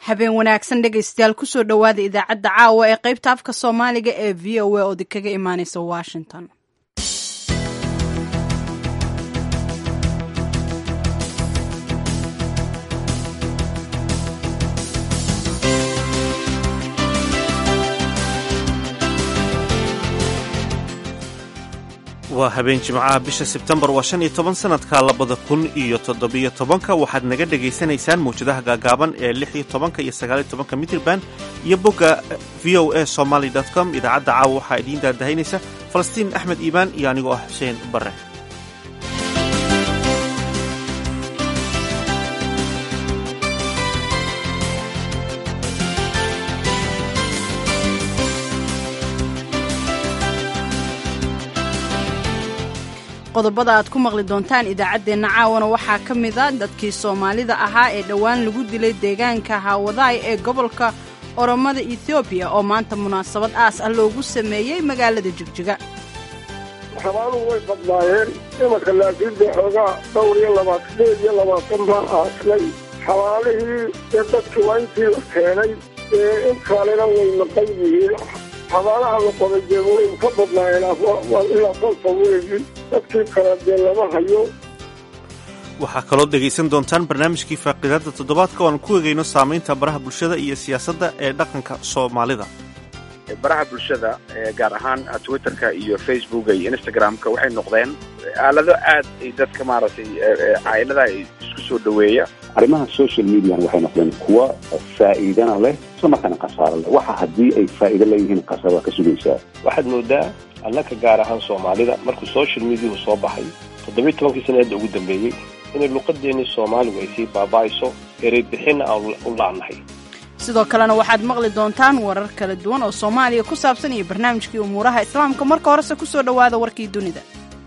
habeen wanaagsan dhegaystayaal kusoo dhowaada idaacadda caawa ee qaybta afka soomaaliga ee v o a oo kaga imaaneysa washington waa habeen jimcaha bisha sebtembar waa shan iyo toban sanadka labada kun iyo toddobiyo tobanka waxaad naga dhegaysanaysaan mawjadaha gaagaaban ee lix iyo tobanka iyo sagaal iyo tobanka mitrban iyo bogga v o a somaly com idaacadda caawa waxaa idiin daadahaynaysa falastiin axmed iimaan iyo anigoo ah xuseen bare qodobada aad ku maqli doontaan idaacaddeenna caawana waxaa ka mida dadkii soomaalida ahaa ee dhowaan lagu dilay deegaanka haawadaay ee gobolka oromada etoobiya oo maanta munaasabad aas ah loogu sameeyey magaalada jigjiga xabaaluhu way badnaayeen imanka laakiin dee xoogaa dhowr iyo labaatan sideed iyo labaatan baa aaslay xabaalihii dee dadkii waa intii la keenay ee in kalena way maqan yihiin xabaalaha la qoday dee way ka badnaayeen ilaa kolka weegi dadkii kale dee lama hayo waxaa kaloo dhegaysan doontaan barnaamijkii faaqidaadda toddobaadka oo aan ku egayno saamaynta baraha bulshada iyo siyaasadda ee dhaqanka soomaalida baraha bulshada gaar ahaan twitterka iyo facebooka iyo instagramka waxay noqdeen aalado aad ay dadka maaragtay caa'ilada isku soo dhoweeya arrimaha social median waxay noqdeen kuwa faa'iidana leh isla markaana khasaaro leh waxa haddii ay faa'iido leeyihiin khasaaro waa ka sugaysaa waxaad moodaa annaka gaar ahaan soomaalida markuu social mediahu soo baxay toddobiyi tobankii sanaadda ugu dambeeyey inay luqadeennii soomaaligu ay sii baaba'ayso erey bixinna aan u la'nahay sidoo kalena waxaad maqli doontaan warar kala duwan oo soomaaliya ku saabsan iyo barnaamijkii umuuraha islaamka marka horese ku soo dhowaada warkii dunida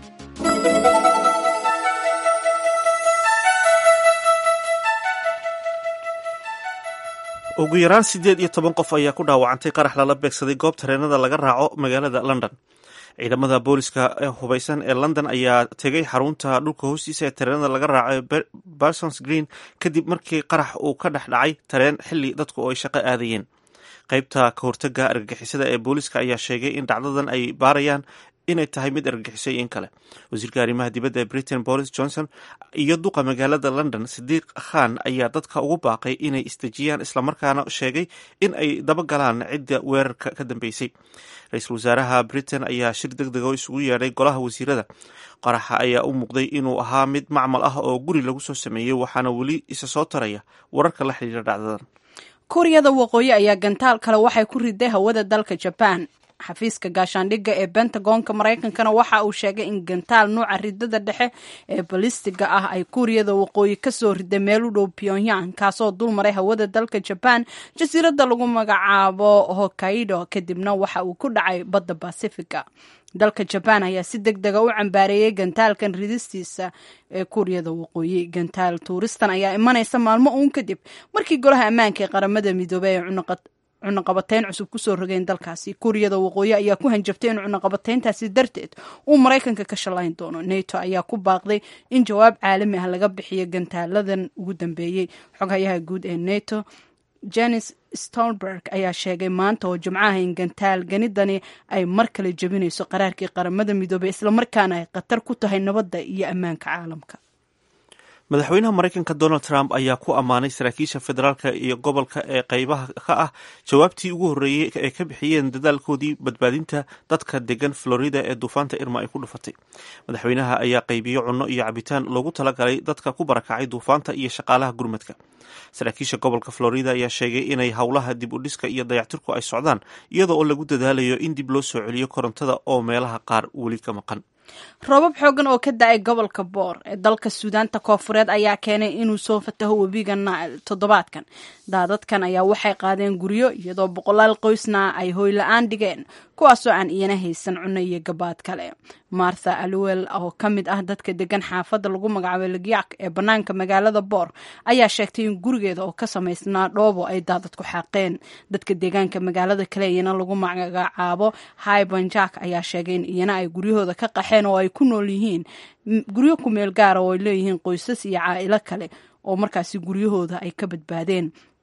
ugu yaraan siddeed iyo toban qof ayaa ku dhaawacantay qarax lala beegsaday goob tareenada laga raaco magaalada london ciidamada booliska ee hubaysan ee london ayaa tegay xarunta dhulka hoostiisa ee tareenada laga raaco ee barsons green kadib markii qarax uu ka dhex dhacay tareen xilli dadku ay shaqo aadayeen qaybta ka hortaga argagixisada ee booliska ayaa sheegay in dhacdadan ay baarayaan inay tahay mid argagixisay in kale wasiirka arrimaha dibadda ee britain boris johnson iyo duqa magaalada london sidiiq khan ayaa dadka ugu baaqay inay isdejiyaan islamarkaana sheegay in ay dabagalaan cidda weerarka ka dambeysay ra-iisul wasaaraha britain ayaa shir deg deg oo isugu yeedhay golaha wasiirada qaraxa ayaa u muuqday inuu ahaa mid macmal ah oo guri lagu soo sameeyey waxaana weli isa soo taraya wararka la xidhiira dhacdadan kuuriyada waqooyi ayaa gantaal kale waxay ku riday hawada dalka jaban xafiiska gaashaandhigga ee bentagonka maraykankana waxa uu sheegay in gantaal nuuca ridada dhexe ee balistiga ah ay kuuriyada waqooyi kasoo riday meel u dhow pyongyang kaasoo dulmaray hawada dalka jaban jasiiradda lagu magacaabo hokkaido kadibna waxa uu ku dhacay badda basifiga dalka jabaan ayaa si deg dega u cambaareeyey gantaalkan ridistiisa ee kuuriyada waqooyi gantaal tuuristan ayaa imanaysa maalmo uun kadib markii golaha ammaanka ee qaramada midoobey ee cunaqabateyn cusub kusoo rogeen dalkaasi kuuriyada waqooyi ayaa ku hanjabtay in cunaqabateyntaasi darteed uu maraykanka ka shalayn doono neto ayaa ku baaqday in jawaab caalami ah laga bixiyo gantaaladan ugu dambeeyey xoghayaha guud ee neto jenis stolberg ayaa sheegay maanta oo jimcaha in gantaal ganidani ay mar kale jebinayso qaraarkii qaramada midoobey islamarkaana ay khatar ku tahay nabadda iyo ammaanka caalamka madaxweynaha maraykanka donald trump ayaa ku ammaanay saraakiisha federaalka iyo gobolka ee qaybaha ka ah jawaabtii ugu horreeyey ee ka bixiyeen dadaalkoodii badbaadinta dadka degan florida ee duufaanta irma ay ku dhufatay madaxweynaha ayaa qaybiyo cunno iyo cabitaan loogu talagalay dadka ku barakacay duufaanta iyo shaqaalaha gurmadka saraakiisha gobolka florida ayaa sheegay inay howlaha dib u dhiska iyo dayactirku ay socdaan iyadoo oo lagu dadaalayo in dib loo soo celiyo korontada oo meelaha qaar weli ka maqan roobab xoogan oo ka da-ay gobolka boor ee dalka suudaanta koofureed ayaa keenay inuu soo fataho webiga nail toddobaadkan daadadkan ayaa waxay qaadeen guryo iyadoo boqolaal qoysna ay hoyla-aan dhigeen kuwaasoo aan iyana haysan cunno iyo gabaad kale martha alwel oo ka mid ah dadka degan xaafadda lagu magacaabo ligyaak ee bannaanka magaalada boor ayaa sheegtay in gurigeeda oo ka samaysnaa dhoobo ay daadad ku xaaqeen dadka deegaanka magaalada kale iyana lagu magacaabo hibanjak ayaa sheegay in iyana ay guryahooda ka qaxeen oo ay ku nool yihiin guryo ku meel gaara oo ay leeyihiin qoysas iyo caa'ilo kale oo markaasi guryahooda ay ka badbaadeen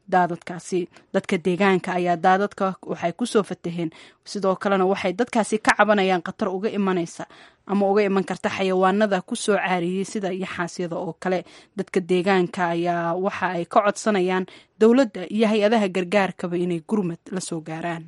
daadadkaasi dadka deegaanka ayaa daadadka waxay kusoo fataheen sidoo kalena waxay dadkaasi ka cabanayaan khatar uga imanaysa ama uga iman karta xayawaanada kusoo caariyey sida yaxaasyada oo kale dadka deegaanka ayaa waxa ay ka codsanayaan dowladda iyo hay-adaha gargaarkaba inay gurmad la soo gaaraan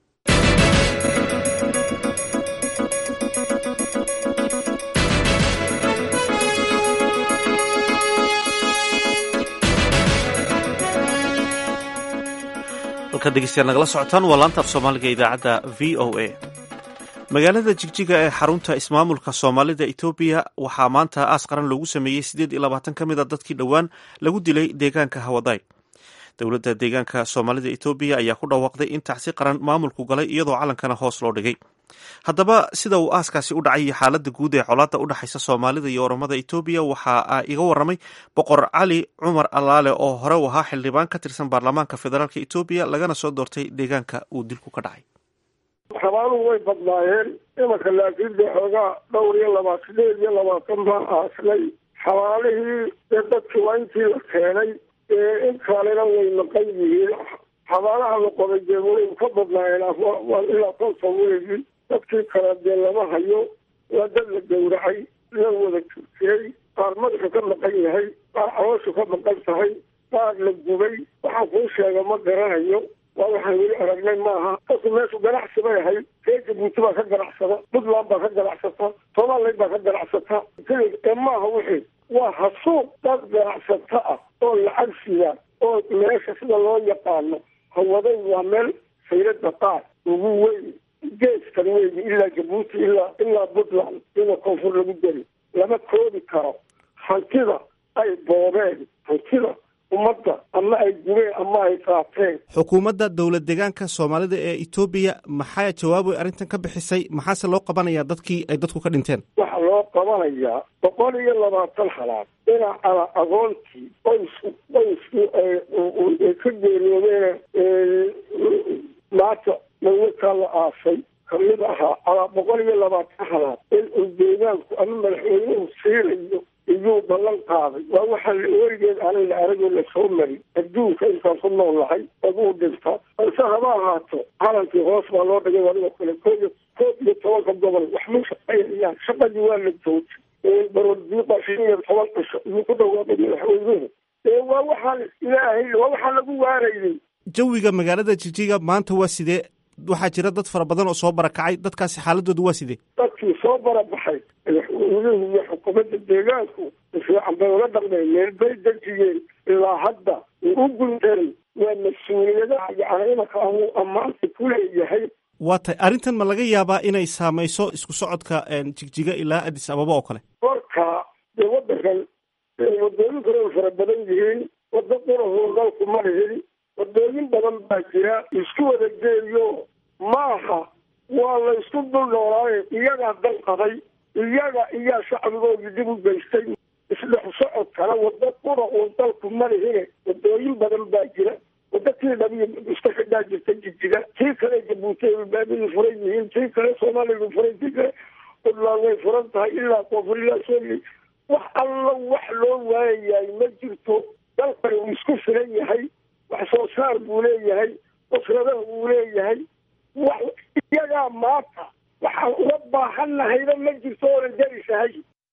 halkaad dhegeystayaal nagala socotaan waa laanta af soomaaliga idaacadda v o a magaalada jigjiga ee xarunta ismaamulka soomaalida etoobiya waxaa maanta aas qaran loogu sameeyey siddeed iyo labaatan ka mid a dadkii dhowaan lagu dilay deegaanka hawaday dowladda deegaanka soomaalida etoobiya ayaa ku dhawaaqday in tacsi qaran maamulku galay iyadoo calankana hoos loo dhigay haddaba sida uu aaskaasi u dhacay iyo xaaladda guud ee colaadda u dhexaysa soomaalida iyo oromada etoobiya waxaa iga waramay boqor cali cumar allaale oo hore u ahaa xildhibaan ka tirsan baarlamaanka federaalk etoobiya lagana soo doortay deegaanka uu dilku ka dhacay xabaaluhu way badnaayeen imanka laakiin dee xoogaa dhowr iyo labaa sideed iyo labaatan baa aaslay xabaalihii dee dadkii waa intii la keenay in kalena way maqan yihiin xabaalaha la qoday dee way ka badnaayeen ilaa konton weegi dadkii kale dee lama hayo waa dad la gowracay la wada jirtiyey qaar madaxu ka maqan yahay qaar calooshu ka maqan tahay qaar la gubay waxaan kuu sheega ma garanayo waa waxaan weli aragnay maaha dadku meeshu ganacsi bay ahayd ree jabuuti baa ka ganacsada puntland baa ka ganacsata somaliland baa ka ganacsata ee maaha wixii waa hasuuq dad ganacsato ah oo lacag sida oo meesha sida loo yaqaano hawaday waa meel sayrada qaar ugu weyn geeskan weyn ilaa jabuuti ilaa ilaa puntland iyadoo koonfur lagu deri lama koobi karo hantida ay boobeen hantida ummadda ama ay gubeen ama ay qaateen xukuumadda dowlad deegaanka soomaalida ee etoobiya maxaa jawaab ay arrintan ka bixisay maxaase loo qabanayaa dadkii ay dadku ka dhinteen waxaa loo qabanayaa boqol iyo labaatan halaad dhinaca agoontii qoysku qoysku ay ka geeriyoodeen maanta mawlkaa la aasay kamid ahaa alaa boqol iyo labaatan halaad in uu deegaanku ama madaxweynuhu siinayo iyuu ballan qaaday waa waxaa weligeed aanay la aragoo lasoo marin adduunka intaan ku nool lahay aduu dhinta balse haba ahaato calankii hoos baa loo dhigay adigoo kale koob iyo koob iyo tobanka gobol wax ma shaqaynayaan shaqadii waa la joojay baroodiiqa shan iyo toban cisho iyuu ku dhawaaqay madaxweynuhu ee waa waxaan ilaahay waa waxaan lagu waarayay jawiga magaalada jijiga maanta waa sidee waxaa jira dad fara badan oo soo barakacay dadkaasi xaaladooda waa sidee dadkii soo barabaxay madaxweynuhu iyo xukuumadda deegaanku fiican bay ula dhaqmeen meel bay dejiyeen ilaa hadda uu u guntaray waa mas-uuliyadaha yacni imanka anuu ammaanta ku leeyahay waa tahay arrintan ma laga yaabaa inay saamayso isku socodka jigjiga ilaa addis ababa oo kale korka dee waddankan wadooyin kale ay fara badan yihiin waddo qurahoo dalku ma lihin wadooyin badan baa jira isku wada geeyo maaha waa la isku dul noolaaye iyagaa dal qaday iyaga iyaa shacbigoodii dib u geystay isdhex socodkana waddo qura uun dalku ma lihine wadooyin badan baa jira waddo tii dhabiyo iska xidhaa jirta jijiga tii kale jabuuti ay baabidii furan yihiin tii kale soomaaliya furan tii kale puntland way furan tahay ilaa koonfur ilaa soomali wax alla wax loo waayayaay ma jirto dalkani uu isku filan yahay wax soo saar buu leeyahay usradaha uu leeyahay wax iyagaa maanta waxaan uga baahannahayba ma jirto oonan jarisahay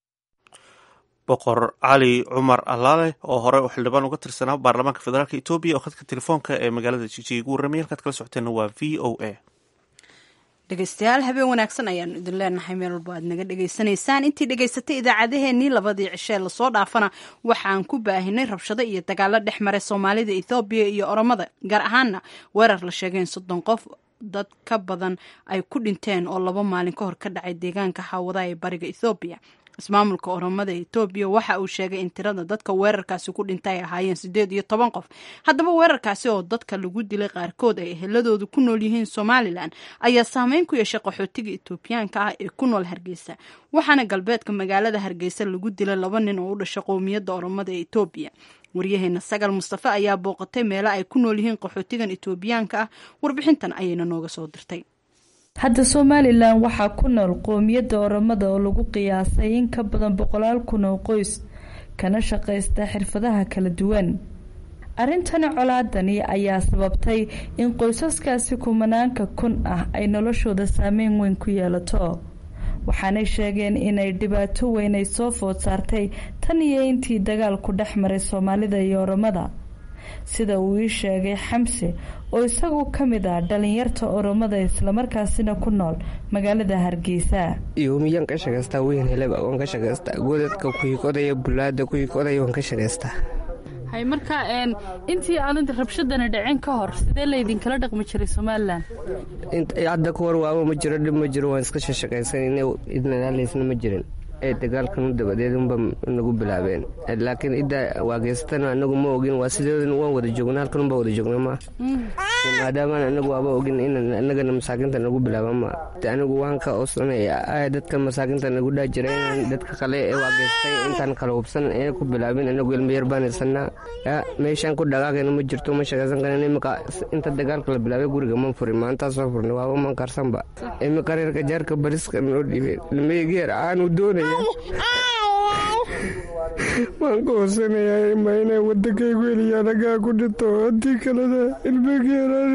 boqor cali cumar allaale oo hore u xildhibaan uga tirsanaa baarlamaanka federaalk etoobiya oo khadka telefoonka ee magaalada jijiga ugu warramay halkaad kala socoteenna waa v o a dhegeystayaal habeen wanaagsan ayaanu idin leenahay meel walba aad naga dhegaysanaysaan intii dhegaysatay idaacadaheenii labadii cishee lasoo dhaafana waxaan ku baahinay rabshado iyo dagaalo dhex maray soomaalida ethoobiya iyo oromada gaar ahaana weerar la sheegay in soddon qof dad ka badan ay ku dhinteen oo laba maalin ka hor ka dhacay deegaanka hawada ee bariga ethoobiya ismaamulka oromada etoobiya waxa uu sheegay in tirada dadka weerarkaasi ku dhintay ay ahaayeen siddeed iyo toban qof haddaba weerarkaasi oo dadka lagu dilay qaarkood ay eheladoodu ku nool yihiin somalilan ayaa saameyn ku yeeshay qaxootiga etoobiyaanka ah ee ku nool hargeysa waxaana galbeedka magaalada hargeysa lagu dilay laba nin oo u dhashay qowmiyadda oromada ee etoobiya waryaheena sagal mustafe ayaa booqatay meelo ay ku nool yihiin qaxootigan etoobiyaanka ah warbixintan ayayna nooga soo dirtay hadda somalilan waxaa ku nool qoomiyadda oromada oo lagu qiyaasay in ka badan boqolaal kun oo qoys kana shaqaysta xirfadaha kala duwan arrintani colaadani ayaa sababtay in qoysaskaasi kumanaanka kun ah ay noloshooda saameyn weyn ku yeelato waxaanay sheegeen inay dhibaato weyn ay soo food saartay tan iyo intii dagaalku dhex maray soomaalida iyo oromada sida uu ii sheegay xamse oo isagu ka mid ah dhalinyarta oromada islamarkaasina ku nool magaalada hargeysa yoomiyan ka shaqaystaa weyn heleba waan ka shaqaystaa godadka kuhikodaya bulaada kuhikodaya waan ka shaqaystaa hay marka intii aanad rabshadana dhicin ka hor sidee laydinkala dhaqmi jiray somalilan hadda ka hor waaba ma jiro dhib ma jiro waan iska shashaqaysanayna idnalaysna ma jirin ee dagaalkan dabadeed unba nagu bilaabeen laakiin idda waageysatana anagu ma ogin waa sideedan waan wada joogna halkan unba wada joogna ma maadaamaan anagu waaba ogin in anagana masaakinta nagu bilaaba ma anigu waan ka osanaya dadka masaakinta nagu dhaa jira inaan dadka kale ee waageystay intaan kala hubsan ee ku bilaabin anagu ilmayar baan irsanaa meeshaan ku dhagaagayna ma jirto ma shaqaysan karan imika inta dagaalka la bilaabay guriga ma furin maantaa soo furnay waaba man karsanba imika reerka jaarka bariska noo dhiibeen ilmaygeer aanu doonaya waan ka hoosanayaa ma inay waddankaygu heliya anagaa ku dhinto haddii kalena ilmageerane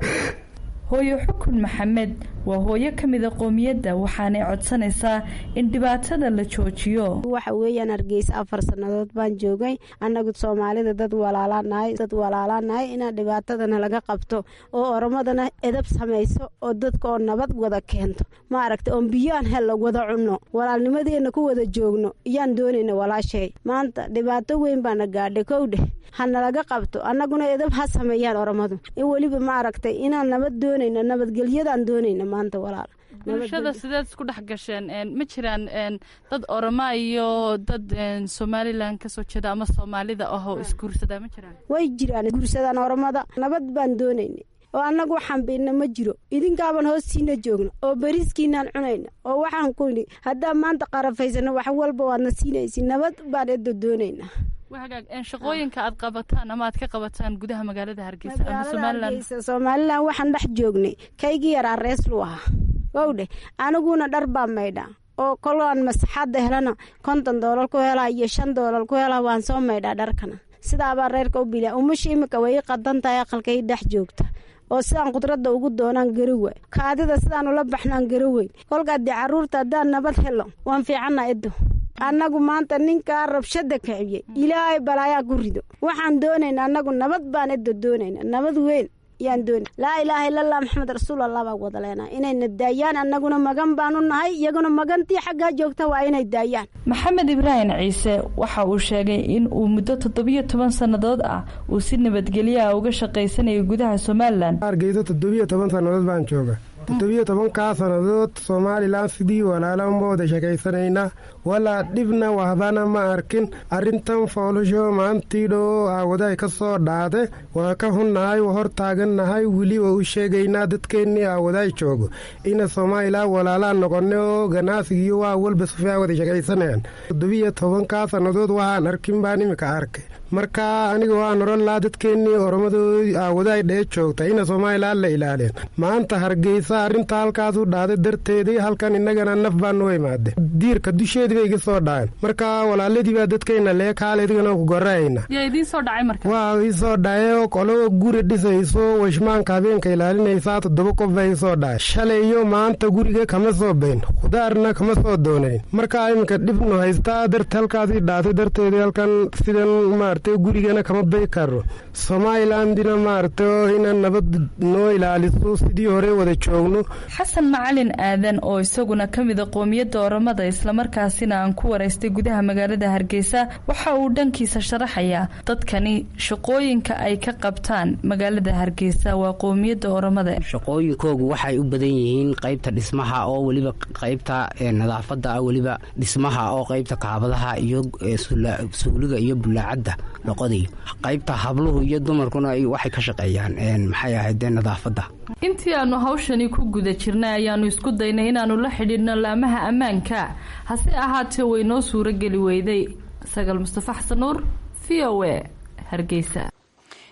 hooyo xukun maxamed waa hooyo ka mida qoomiyadda waxaanay codsanaysaa in dhibaatada la joojiyo waxa weeyaan hargeysa afar sannadood baan joogay annagu soomaalida dad walaalaanahay dad walaalaanahay inaan dhibaatadana laga qabto oo oromadana edab samayso oo dadka oo nabad wada keento ma aragta oon biyaan hella wada cunno walaalnimadeena ku wada joogno iyaan doonayna walaashay maanta dhibaato weyn baana gaadhay kowdheh hanalaga qabto annaguna edab ha sameeyaan oromadu in weliba ma aragtay inaan nabad doonayna nabadgelyadaan doonayna maanta walaal bulshada sideed isku dhex gasheen ma jiraan dad oroma iyo dad somalilan kasoo jeeda ama soomaalida ahoo isguursadaa ma jiraan way jiraan guursadaan oromada nabad baan doonaynay oo annagu waxaan biidna ma jiro idinkaaban hoostiina joogno oo beriiskiinaan cunayna oo waxaan ku idhi haddaan maanta qarafaysano wax walba waadna siinaysi nabad baan edda doonaynaa hagaag shaqooyinka aad qabataan ama aad ka qabataan gudaha magaalada hargeysa ama somalilan somalilan waxaan dhex joognay kaygii yaraa reeslu ahaa wowdhe aniguna dhar baa maydhaa oo koloaan masaxaadda helana konton doolar ku helaa iyo shan doolar ku helaa waan soo maydhaa dharkana sidaabaa reerka u bilaa umasha imika way i qadan tahay aqalkay dhex joogta oo sidaan khudradda ugu doonaan garowa kaadida sidaan ula baxnaan garoweyn kolkaa dee carruurta haddaan nabad helo waan fiicanna edo annagu maanta ninkaa rabshada kiciyey ilaahay balaayaa ku rido waxaan doonayna annagu nabad baan edda doonayna nabad weyn yaan doona laa ilaaha illallah maxamed rasuul allah baa wada leenaa inayna daayaan annaguna magan baanu nahay iyaguna magantii xaggaa joogta waa inay daayaan maxamed ibraahim ciise waxa uu sheegay in uu muddo toddobiyo toban sannadood ah uu si nabadgelyo ah uga shaqaysanayo gudaha somalilan hargeysa toddobiyo toban sannadood baan jooga toddobiyo tobankaa sannadood somalilan sidii walaalanba wada sheekaysanaynaa walaa dhibna wahbana ma arkin arrintan foolasho maantiidho aawaday ka soo dhaade waa ka hunnahay waa hor taagannahay weli waa u sheegaynaa dadkeennii aawaday joogo ina somalilan walaalaa noqone oo ganacsigiiyo waa walba sufaa wada sheekaysanayaan toddobiyo tobankaa sannadood waxaan arkin baan imika arkay marka aniga waan oran lahaa dadkeennii oromadoodi aawaday dhee joogta ina somalilan la ilaalien maanta hargeysa arrinta halkaas u dhaaday darteedii halkan innagana naf baan noo imaade diirka dusheedii bay iga soo dhaceen marka walaaladii baa dadkayna lee kaale idigana ku gorayna yaa idiin soo dhacay marka waa ii soo dhacay qolo guri dhisayso washmaanka habeenka ilaalinaysaa toddoba qof baa ii soo dhacay shalay iyo maanta guriga kama soo bayn khudaarna kama soo doonayn marka iminka dhibnu haystaa darta halkaasii dhaatay darteedii halkan sidan maaragtay gurigana kama bay karo somalilandina maaragtay ina nabad noo ilaaliso sidii hore wada joogno xasan macalin aadan oo isaguna ka mida qoomiyadda oromada islamarkaasina aan ku waraystay gudaha magaalada hargeysa waxa uu dhankiisa sharaxayaa dadkani shaqooyinka ay ka qabtaan magaalada hargeysa waa qoomiyadda oromada shaqooyinkoogu waxay u badan yihiin qaybta dhismaha oo weliba qaybta nadaafada ah weliba dhismaha oo qaybta kaabadaha iyo suuliga iyo bulaacadda loqodayo qaybta habluhu iyo dumarkuna waxay ka shaqeeyaan maxay ahayd nadaafada intii aanu hawshani ku guda jirnay ayaanu isku daynay inaanu la xidhiidhno laamaha ammaanka hase ahaatee way noo suuro geli weyday sagaal mustafa xasan nuur v o a hargeysa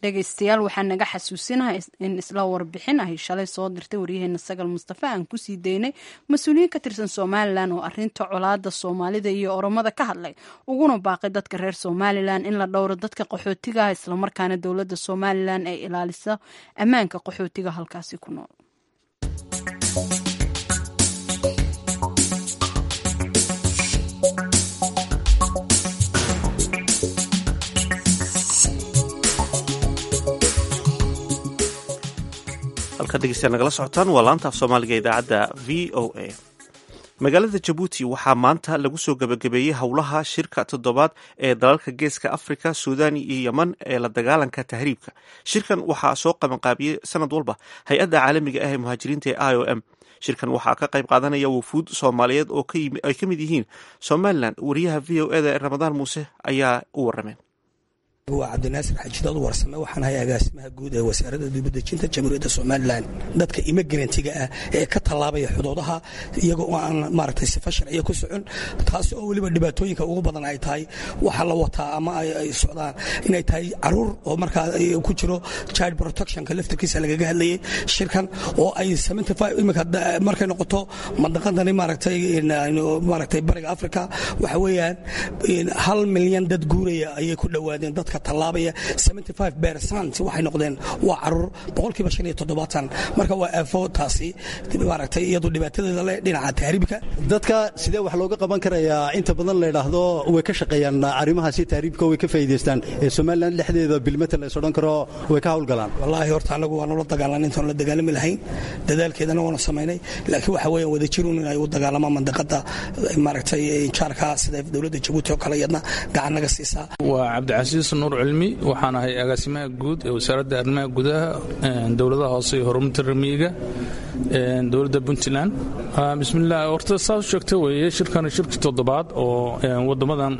dhegaystayaal waxaa naga xasuusinaha in isla warbixin ahy shalay soo dirtay waryaheena sagal mustafa aan kusii daynay mas-uuliyiin ka tirsan somalilan oo arinta colaada soomaalida iyo oromada ka hadlay uguna baaqay dadka reer somalilan in la dhowro dadka qaxootiga ah islamarkaana dowladda somalilan ay ilaaliso ammaanka qaxootiga halkaasi ku nool halkaad dhegeystayaal nagala socotaan waa laanta af soomaaliga idaacadda v o a magaalada jabuuti waxaa maanta lagu soo gebagabeeyey howlaha shirka toddobaad ee dalalka geeska afrika suudaan iyo yeman ee la dagaalanka tahriibka shirkan waxaa soo qabanqaabiyey sanad walba hay-adda caalamiga ah ee muhaajiriinta ee i o m shirkan waxaa ka qayb qaadanaya wufuud soomaaliyeed oo ay ka mid yihiin somalilan wariyaha v o eda ee ramadaan muuse ayaa u warameen waa cabdinaasir xajidood warsame waxaan ahay agaasimaha guud ee wasaaradda dibadejinta jamhuuriyadda somalilan dadka imigrantiga ah ee ka tallaabaya xuduudaha iyagoo aan maaragtay sifa sharciya ku socon taasi oo weliba dhibaatooyinka ugu badan ay tahay waxa la wataa ama ay socdaan inay tahay caruur oo markaa ku jiro child protectionka laftarkiisa lagaga hadlayay shirkan oo ay imika markay noqoto mandaqadani maaragtay maaragtay bariga africa waxa weeyaan hal milyan dad guuraya ayay ku dhowaadeen dadka tallaabaya waxay noqdeen waa caruur boqolkiiba shan iyo toddobaatan marka waa aafo taasi maaragtay iyadu dhibaatadeeda leh dhinaca tahriibka dadka sidee wax looga qaban karayaa inta badan la yidhaahdo way ka shaqeeyaan arrimahaasi tahriibka way ka faa'iidaystaan ee somalilan dhexdeeda bilmata la is odhan karo way ka hawlgalaan wallaahi horta annagu waanu la dagaalan intaan la dagaalami lahayn dadaalkeedana waanu samaynay laakiin waxa weeyaan wadajirun in ay u dagaalamaan mandaqada maaragtay jaarka sida dowladda jabuuti oo kale iyadna gacan naga siisaa waa cabdicasiis nuur cilmi waxaan ahay agaasimaha guud ee wasaaradda arrimaha gudaha dowladaha hoose iyo horumarinta ramiyiga dowladda puntland bismillaah horta saas sheegta weeye shirkan shirkii toddobaad oo wadamadan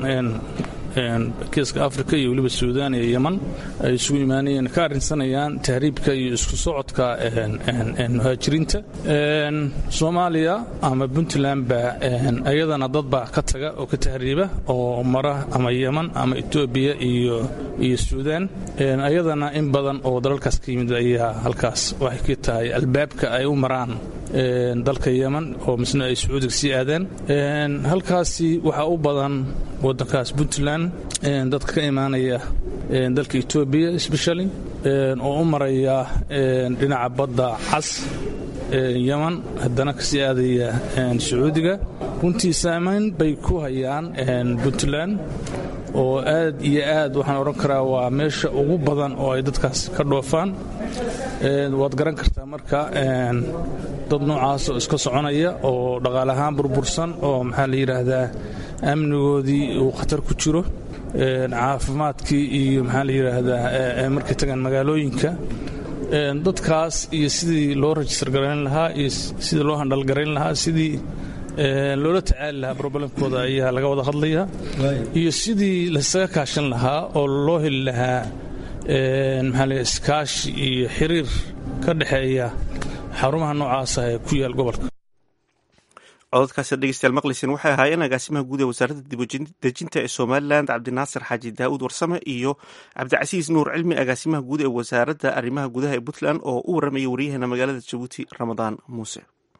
geeska africa iyo weliba suudaan iyo yeman ay isugu imaanayeen ka arrinsanayaan tahriibka iyo isku socodka muhaajiriinta soomaaliya ama puntland baa ayadana dad baa ka taga oo ka tahriiba oo mara ama yeman ama etoobiya iyo iyo suudaan ayadana in badan oo dalalkaas ka yimid ayaa halkaas waxay ka tahay albaabka ay u maraan dalka yeman oo misna ay sacuudiga sii aadeen halkaasi waxaa u badan wadankaas puntland dadka ka imaanaya dalka etoobiya especially oo u maraya dhinaca badda cas yeman haddana kasii aadaya sacuudiga runtii saamayn bay ku hayaan puntland oo aad iyo aad waxaan odhan karaa waa meesha ugu badan oo ay dadkaas ka dhoofaan waad garan kartaa marka dad noocaas oo iska soconaya oo dhaqaale ahaan burbursan oo maxaa la yidhaahdaa amnigoodii uu khatar ku jiro caafimaadkii iyo maxaa la yidhaahdaa markay tagaan magaalooyinka dadkaas iyo sidii loo rajistar garayn lahaa iyo sidii loo handhalgarayn lahaa sidii loola tacaali lahaa brobalemkooda ayaa laga wada hadlaya iyo sidii laysaga kaashan lahaa oo loo heli lahaa maxaa la iskaashi iyo xiriir ka dhexeeya xarumaha noocaasa ee ku yaal gobolka cododkaasi dhegeystayaal maqleysen waxay ahaayeen agaasimaha guud ee wasaaradda dibadejinta ee somalilan cabdinaasir xaaji daa'uud warsame iyo cabdicasiis nuur cilmi agaasimaha guud ee wasaaradda arrimaha gudaha ee puntland oo u warramaya waryaheena magaalada jabuuti ramadaan muuse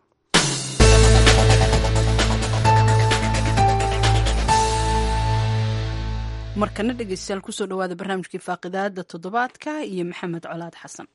markana dhegeystayaal kusoo dhawaada barnaamijkii faaqidaada toddobaadka iyo maxamed colaad xasan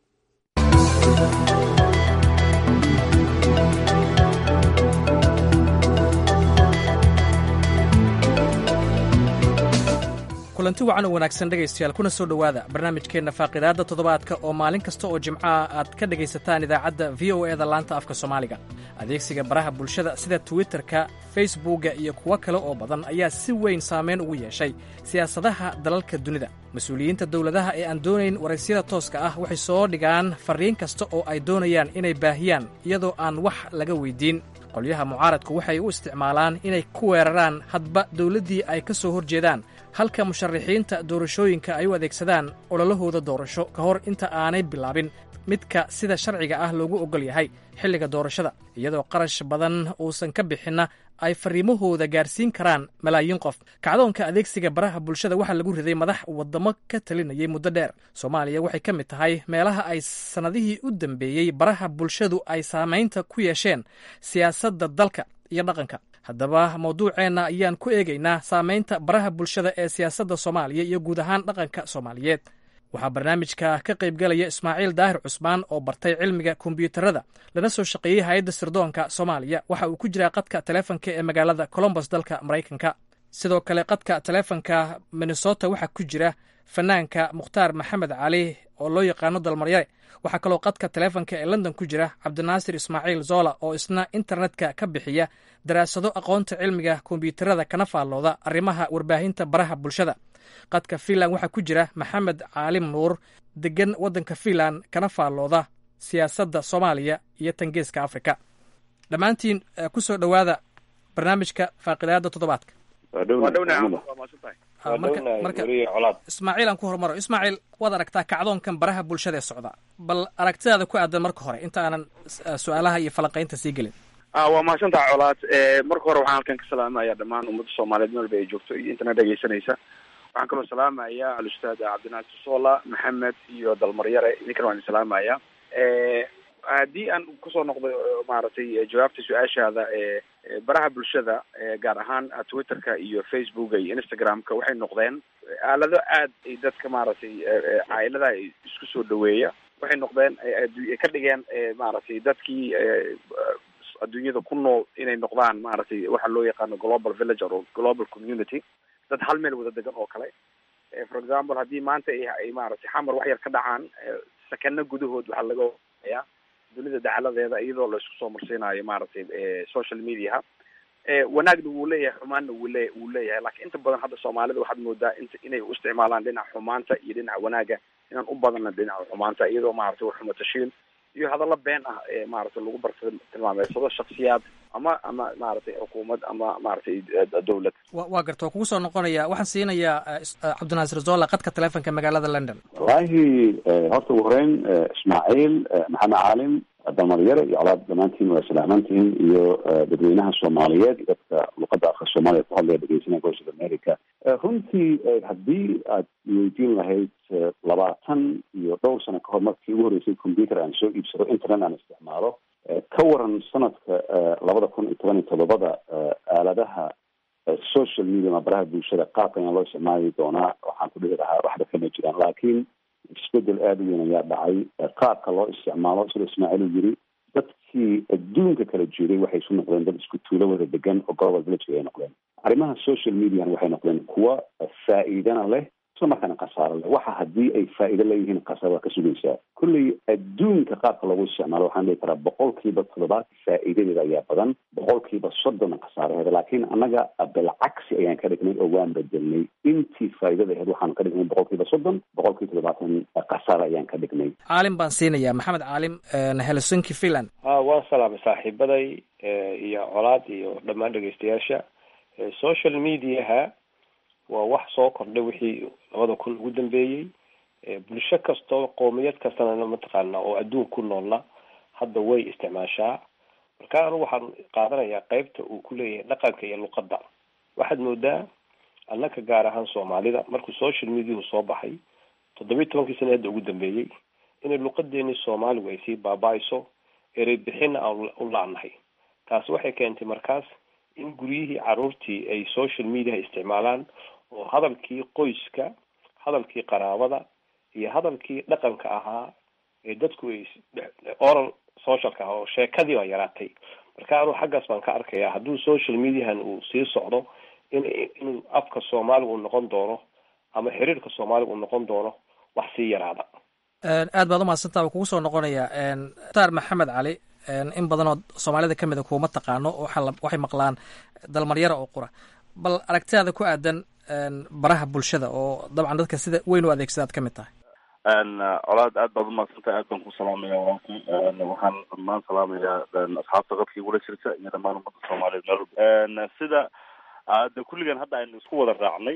kulanti wacan oo wanaagsan dhegaystayaal kuna soo dhowaada barnaamijkeenna faaqidaadda toddobaadka oo maalin kasta oo jimcaha aad ka dhegaysataan idaacadda v o eda laanta afka soomaaliga adeegsiga baraha bulshada sida twitterka facebookga iyo kuwo kale oo badan ayaa si weyn saamayn ugu yeeshay siyaasadaha dalalka dunida mas-uuliyiinta dowladaha ee aan doonayn waraysyada tooska ah waxay soo dhigaan farriin kasta oo ay doonayaan inay baahiyaan iyadoo aan wax laga weyddiin qolyaha mucaaradku waxay u isticmaalaan inay ku weeraraan hadba dowladdii ay ka soo hor jeedaan halka musharaxiinta doorashooyinka ay u adeegsadaan ololahooda doorasho ka hor inta aanay bilaabin midka sida sharciga ah loogu oggol yahay xilliga doorashada iyadoo qarash badan uusan ka bixinna ay fariimahooda gaarsiin karaan malaayiin qof kacdoonka adeegsiga baraha bulshada waxaa lagu riday madax wadamo ka talinayay muddo dheer soomaaliya waxay ka mid tahay meelaha ay sannadihii u dambeeyey baraha bulshadu ay saamaynta ku yeesheen siyaasadda dalka iyo dhaqanka haddaba mawduuceenna ayaan ku eegaynaa saamaynta baraha bulshada ee siyaasadda soomaaliya iyo guud ahaan dhaqanka soomaaliyeed waxaa barnaamijka ka qaybgalaya ismaaciil daahir cusmaan oo bartay cilmiga kombiyuutarada lana soo shaqeeyey hay-adda sirdoonka soomaaliya waxa uu ku jiraa qadka taleefonka ee magaalada colombos dalka maraykanka sidoo kale qadka taleefonka minnesota waxaa ku jira fanaanka mukhtaar maxamed cali oo loo yaqaano dalmaryare waxaa kaloo qadka taleefonka ee london ku jira cabdinaasir ismaaciil zola oo isna internetka ka bixiya daraasado aqoonta cilmiga kombiyuutarada kana faallooda arrimaha warbaahinta baraha bulshada qadka fiinland waxaa ku jira maxamed caalim nuur degan waddanka fiinland kana faallooda siyaasadda soomaaliya iyo tangeeska afrika dhammaantiin ku soo dhowaada barnaamijka faaqidaada toddobaadka ismaaciil aan ku hormaro ismaaciil waad aragtaa kacdoonkan baraha bulshada ee socda bal aragtidaada ku aadan marka hore inta aanan su-aalaha iyo falanqaynta sii gelin waa mahadsantaha colaad marka hore waxaan halkan ka salaamaya dhammaan ummadda soomaaliyeed meel ba ay joogto iyo intana dhegeysanaysa waxaan kaloo salaamaya al-ustaad cabdinaasir sola maxamed iyo dalmaryare idinkana waan salaamaya haddii aan kusoo noqdo maaragtay jawaabta su-aashaada baraha bulshada gaar ahaan twitterka iyo facebooka iyo instagramka waxay noqdeen aalado aad ay dadka maaragtay caailada isku soo dhaweeya waxay noqdeen ka dhigeen maaragtay dadkii adduunyada ku nool inay noqdaan maaragtay waxa loo yaqaano global village or global community dad hal meel wada degan oo kale for example haddii maanta ay maaragtay xamar wax yar ka dhacaan sakano gudahood waxaa laga ya dunida dacaladeeda iyadoo la isku soo marsiinayo maaragtay social mediaha wanaagna wuu leeyahay xumaanna wuu lee wuu leeyahay laakiin inta badan hadda soomaalida waxaad moodaa int inay u isticmaalaan dhinaca xumaanta iyo dhinaca wanaaga inaan u badana dhinaca xumaanta iyadoo maaragtay waxuma tashiil iyo hadallo been ah ee maaragtay lagu barta tilmaameysado shaksiyaad ama ama maaragtay xukuumad ama maaragtay dowlad wa waa garta waa kugu soo noqonaya waxaan siinayaa cabdinaasir zola qadka taleefonka magaalada london wallaahi horta ugu horeyn ismaaciil maxamed caalim dalmaryare iyo colaad dhammaantiin waa salaamantihin iyo dadweynaha soomaaliyeed iyo dadka luqadda afka soomaaliya ku hadlaya dhegeysanaya voice of america runtii haddii aad weydiin lahayd labaatan iyo dhowr sano kahor markii ugu horreysay computer aan soo iibsado internet aan isticmaalo ka waran sanadka labada kun iyo toban iyo toddobada aaladaha social media ama baraha bulshada qaabka ayaan loo isticmaali doonaa waxaan ku dhihi lahaa waxba kama jiraan laakiin isbedel aada u weyn ayaa dhacay qaabka loo isticmaalo sida ismaaciil uu yiri dadkii adduunka kala jiray waxay isu noqdeen dad isku tuulo wada degan oo global village ay noqdeen arrimaha social median waxay noqdeen kuwa faa'iidana leh isla markaana khasaaro leh waxa haddii ay faa'iido leeyihiin khasaaro waa ka sugaysaa kulley adduunka qaabka lagu isticmaalo waxaan dhihi karaa boqolkiiba toddobaad faa'iidadeeda ayaa badan boqolkiiba soddona khasaaraheeda laakiin annaga bilcagsi ayaan ka dhignay oo waan bedelnay intii faa'iidada aheyd waxaanu ka dhignay boqolkiiba soddon boqolkiiba toddobaatan khasaaro ayaan ka dhignay caalim baan siinayaa maxamed caalim helsinki finland ha waan salaamay saaxiibaday iyo colaad iyo dhammaan dhegeystayaasha social mediaha waa wax soo kordhay wixii labada kun ugu dambeeyey bulsho kastoo qoomiyad kastana mataqaana oo adduun ku noolna hadda way isticmaashaa marka anu waxaan qaadanayaa qeybta uu ku leeyahay dhaqanka iyo luqadda waxaad moodaa annaka gaar ahaan soomaalida markuu social mediahu soo baxay toddobiyi tobankii sana hadda ugu dambeeyey inay luqadeenii soomaaligu ay sii baaba-ayso erey bixinna aan u la-nahay taasi waxay keentay markaas in guryihii caruurtii ay social mediaha isticmaalaan oo hadalkii qoyska hadalkii qaraabada iyo hadalkii dhaqanka ahaa ee dadku ay oral socialka ah oo sheekadii baa yaraatay marka anuu xaggaas baan ka arkaya hadduu social mediahan uu sii socdo in inuu afka soomaaliga uu noqon doono ama xiriirka soomaaliga uu noqon doono wax sii yaraada aad baad umahadsantaa kugu soo noqonaya mukhtaar maxamed cali in badan oo soomaalida ka mid a kuuma taqaano waxay maqlaan dalmaryara oo qura bal aragtidaada ku aadan baraha bulshada oo dabcan dadka sida weyn u adeegsada ad ka mid tahay colaad aad baad umahadsantahay aad baan ku salaamaya walaalka waxaan dhammaan salaamayaa asxaabta qadkii igula jirta iyo dhammaan ummadda soomaaliyeed meel sida de kulligan hadda aynu isku wada raacnay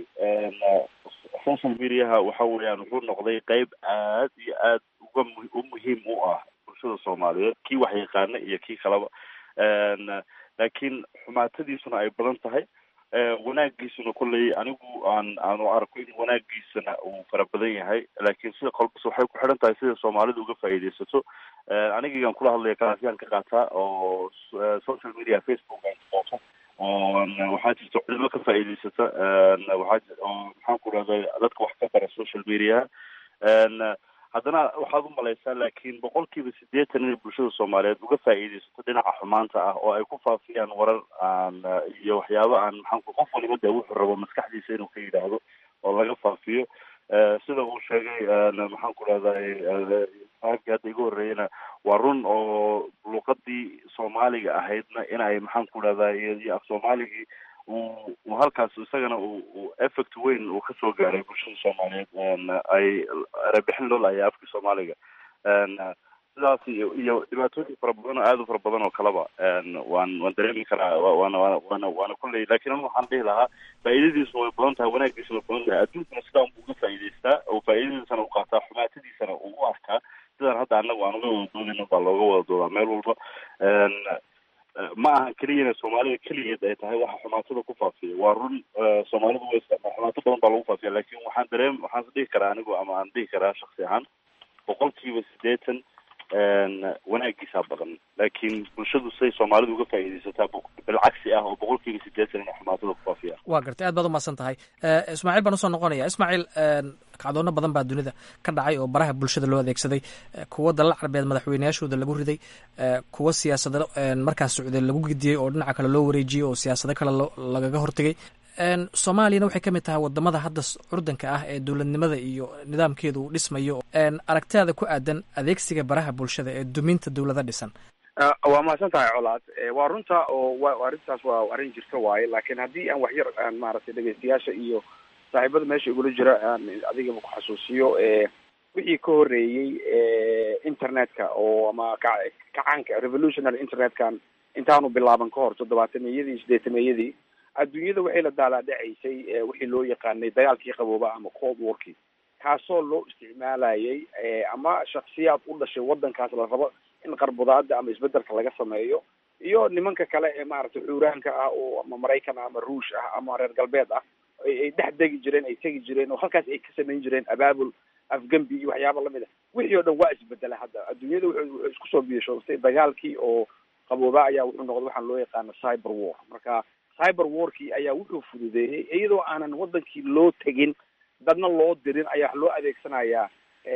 social mediaha waxa weeyaan wuxuu noqday qeyb aad iyo aad uga mu u muhiim u ah bulshada soomaaliyeed kii wax yaqaana iyo kii kaleba laakiin xumaatadiisuna ay badan tahay wanaagiisuna kolley anigu aan aanu arko in wanaagiisana uu fara badan yahay laakiin sida kolbas waxay ku xidhan tahay sida soomaalidu uga faa'iidaysato anigigan kula hadlaya kalaasiyaan ka qaataa oo social media facebook aan ka qaato waxaa jirta culimo ka faa'iidaysata waxaa oo maxaan ku dhahday dadka wax ka bara social media haddana waxaad u malaysaa laakiin boqolkiiba siddeetan inay bulshada soomaaliyeed uga faa'iidaysato dhinaca xumaanta ah oo ay ku faafiyaan warar aan iyo waxyaabo aan maxaan ku qof waliba dee wuxuu rabo maskaxdiisa inuu ka yidhaahdo oo laga faafiyo sida uu sheegay maxaan ku dhahday saxibkii hadda iga horreeyana waa run oo luqadii soomaaliga ahaydna in ay maxaan ku dhahday iyo af soomaaligii uu uu halkaas isagana uu effect weyn uu kasoo gaaray bulshada soomaaliyeed ay erebixin loo laaya afkii soomaaliga sidaas iyo iyo dhibaatooyin fara badan oo aada u fara badan oo kaleba waan waan dareemi karaa waana waana waana waana kulley lakin anu waxaan dhihi lahaa faa'iidadiisu way badan tahay wanaagiisu way badan tahay adduunkana sidaan buu uga faa'iidaystaa oo faa'iidadiisana uu qaataa xumaatadiisana uu u arkaa sidaan hadda annagu aan uga wada doodayno baa looga wada doodaa meel walba ma aha keliyana soomaalida keligeed ay tahay waxa xumaatada ku faafiya waa run soomaalidu way xumaato badan baa lagu faafiya lakin waxaan dareem waxaan dhihi karaa anigu ama aan dhihi karaa shaksi ahaan boqolkiiba siddeetan wanaagiisaa badan laakiin bulshadu say soomaalidu uga faa'iidaysataa bilcagsi ah oo boqolkiiba siddeetan inay xumaatada ku faafiyaan waa gartay aad baad umahadsan tahay ismaaciil baan usoo noqonaya ismaaciil kacdoono badan baa dunida ka dhacay oo baraha bulshada loo adeegsaday kuwo dalal carbeed madaxweyneyaashooda lagu riday kuwo siyaasado markaas socday lagu gidiyey oo dhinaca kale loo wareejiyey oo siyaasado kale lagaga hortegay soomaaliyana waxay ka mid tahay wadamada hadda curdanka ah ee dowladnimada iyo nidaamkeedu uu dhismayo aragtidaada ku aadan adeegsiga baraha bulshada ee duminta dowlada dhisan waa mahadsan tahay colaad waa runta oo wa arrintaas waa arrin jirta waaye laakiin haddii aan waxyar aan maaragtay dhegeystayaasha iyo saaxiibada meesha igula jira aan adigaba ku xasuusiyo wixii ka horeeyey internetka oo ama ka kacaanka revolutionary internetkan intaanu bilaaban ka hor toddobaatameyadii sideetameeyadii adduunyada waxay la daalaadhacaysay wixii loo yaqaanay dagaalkii qabooba ama cold warkii kaasoo loo isticmaalayay ama shaksiyaad u dhashay wadankaas la rabo in qarbudaada ama isbedelka laga sameeyo iyo nimanka kale ee maaragtay xuuraanka ah oo ama maraykan ama ruush ah ama reer galbeed ah ay dhex degi jireen ay tegi jireen oo halkaas ay ka samayn jireen abaabul afgembi iyo waxyaaba lamid a wixii oo dhan waa isbedela hadda adduunyada wuxuu isku soo biishoostay dagaalkii oo qabooba ayaa wuxuu noqday waxaan loo yaqaano cyber war marka cyber warkii ayaa wuxuu fududeeyey iyadoo aanan wadankii loo tegin dadna loo dirin ayaa loo adeegsanayaa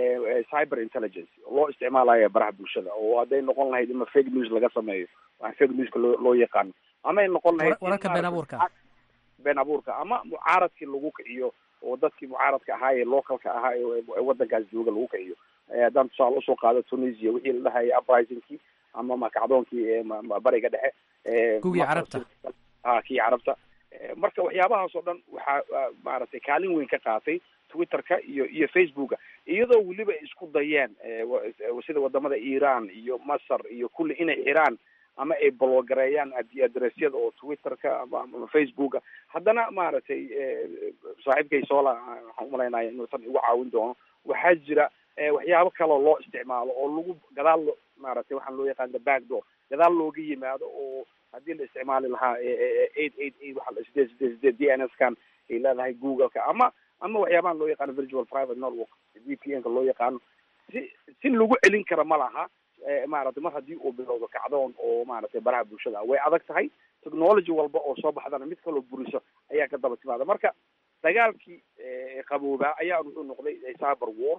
cyber intelligence loo isticmaalaya baraha bulshada oo hadday noqon lahayd ima fake news laga sameeyo waa fake newska loo loo yaqaano ama ay noqon lahayd wararka been abuurka been abuurka ama mucaaradkii lagu kiciyo oo dadkii mucaaradka ahaa ee localka ahaa ee wadankaas jooga lagu kiciyo haddaan tusaale usoo qaado tunisia wixii la dhahaya uprisingkii ama makacdoonkii bariga dhexe kugii carabta a kii carabta marka waxyaabahaas oo dhan waxaa maaragtay kaalin weyn ka qaatay twitterka iyo iyo facebooka iyadoo weliba ay isku dayeen sida wadamada iran iyo masar iyo kulli inay xiraan ama ay bologareeyaan adressyada oo twitterka ama facebooka haddana maaragtay saaxiibkay sola waxaan umalaynaya inuusan igu caawin doono waxaa jira waxyaabo kaloo loo isticmaalo oo lagu gadaal lo maaragtay waxaan loo yaqaan the back door gadaal looga yimaado oo haddii la isticmaali lahaa eight eight eight waxa sideed sideed sideed d n s kan ay leedahay googleka ama ama waxyaabahan loo yaqaano virtual private network v p n ka loo yaqaano si si lagu celin kara ma laha maaragtay mar haddii uu bilowdo kacdoon oo maaragtay baraha bulshada ah way adag tahay technology walba oo soo baxdana mid kaloo buriso ayaa ka daba timaada marka dagaalkii qaboobaa ayaa wuxuu noqday cyber war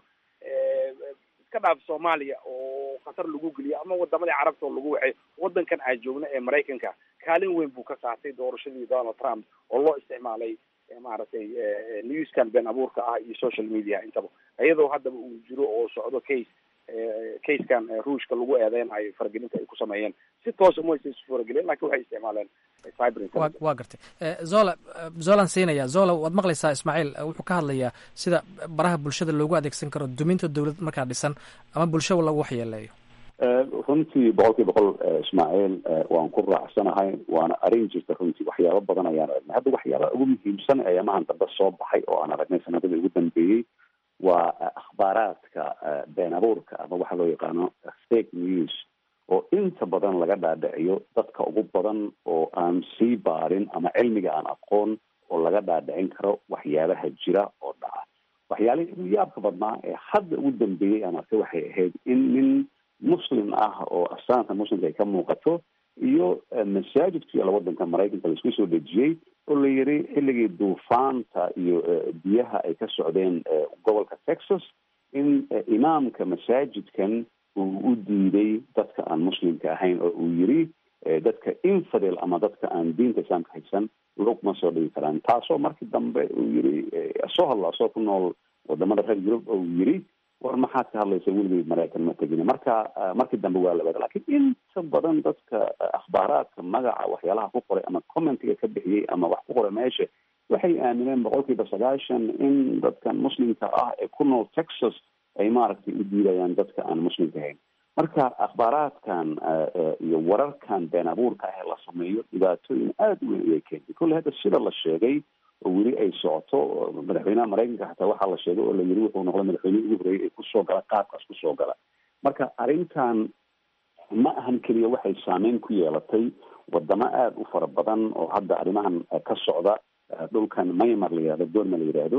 iska dhaaf soomaaliya oo khatar lagu geliyo ama wadamadii carabta oo lagu wacay wadankan aan joogno ee maraykanka kaalin weyn buu ka qaatay doorashadii donald trump oo loo isticmaalay maaragtay newskan been abuurka ah iyo social media intaba iyadoo haddaba uu jiro oo socdo case casekan ruushka lagu eedeynayo faragelinta ay ku sameeyeen si toosa ma aysan faragelin lakin waxay isticmaaleen cyber waa gartay zola zolan siinaya zola waad maqlaysaa ismaaciil wuxuu ka hadlayaa sida baraha bulshada loogu adeegsan karo duminta dowlad markaa dhisan ama bulsha lagu waxyeeleeyo runtii boqol kiiba boqol ismaaciil waan ku raacsanahay waana arrin jirta runtii waxyaabo badan ayaan aragnay hadda waxyaaba ugu muhiimsan ayaamahan dambe soo baxay oo aan aragnay sanadadii ugu dambeeyey waa akhbaaraadka been abuurka ama waxa loo yaqaano fake news oo inta badan laga dhaadhiciyo dadka ugu badan oo aan sii baarin ama cilmiga aan aqoon oo laga dhaadhicin karo waxyaabaha jira oo dhaca waxyaalihii ugu yaabka badnaa ee hadda ugu dambeeyey aan arkay waxay ahayd in nin muslim ah oo astaanta muslimka ay ka muuqato iyo masaajidku yaalla wadanka maraykanka laisku soo dejiyey oo la yiri xilligii duufaanta iyo biyaha ay ka socdeen gobolka texas in imaamka masaajidkan uu u diiday dadka aan muslimka ahayn oo uu yiri dadka infidel ama dadka aan diinta islaamka haysan lugma soo dhigi karaan taasoo markii dambe uu yiri soo hadla asoo ku nool wadamada reer yurub oo uu yiri war maxaad ka hadlaysa weligay maraykan ma tegin marka markii dambe waa la wada lakin inta badan dadka akhbaaraadka magaca waxyaalaha ku qoray ama commentiga ka bixiyey ama wax ku qoray meesha waxay aamineen boqol kiiba sagaashan in dadkan muslimka ah ee ku nool texas ay maaragtay u diidayaan dadka aan muslimka ahayn marka akhbaaraadkan iyo wararkan been abuurka ah ee la sameeyo dhibaatooyin aada u weyn ayay keentay kolley hadda sida la sheegay oo weli ay socoto madaxweynaha maraykanka xataa waxaa la sheegay oo la yiri wuxuu noqday madaxweynihii ugu horreeyay ee kusoo gala qaabkaas kusoo gala marka arrintan ma ahan keliya waxay saameyn ku yeelatay wadamo aada u fara badan oo hadda arrimahan ka socda dhulkan maymar la yihahdo doorma la yidhaahdo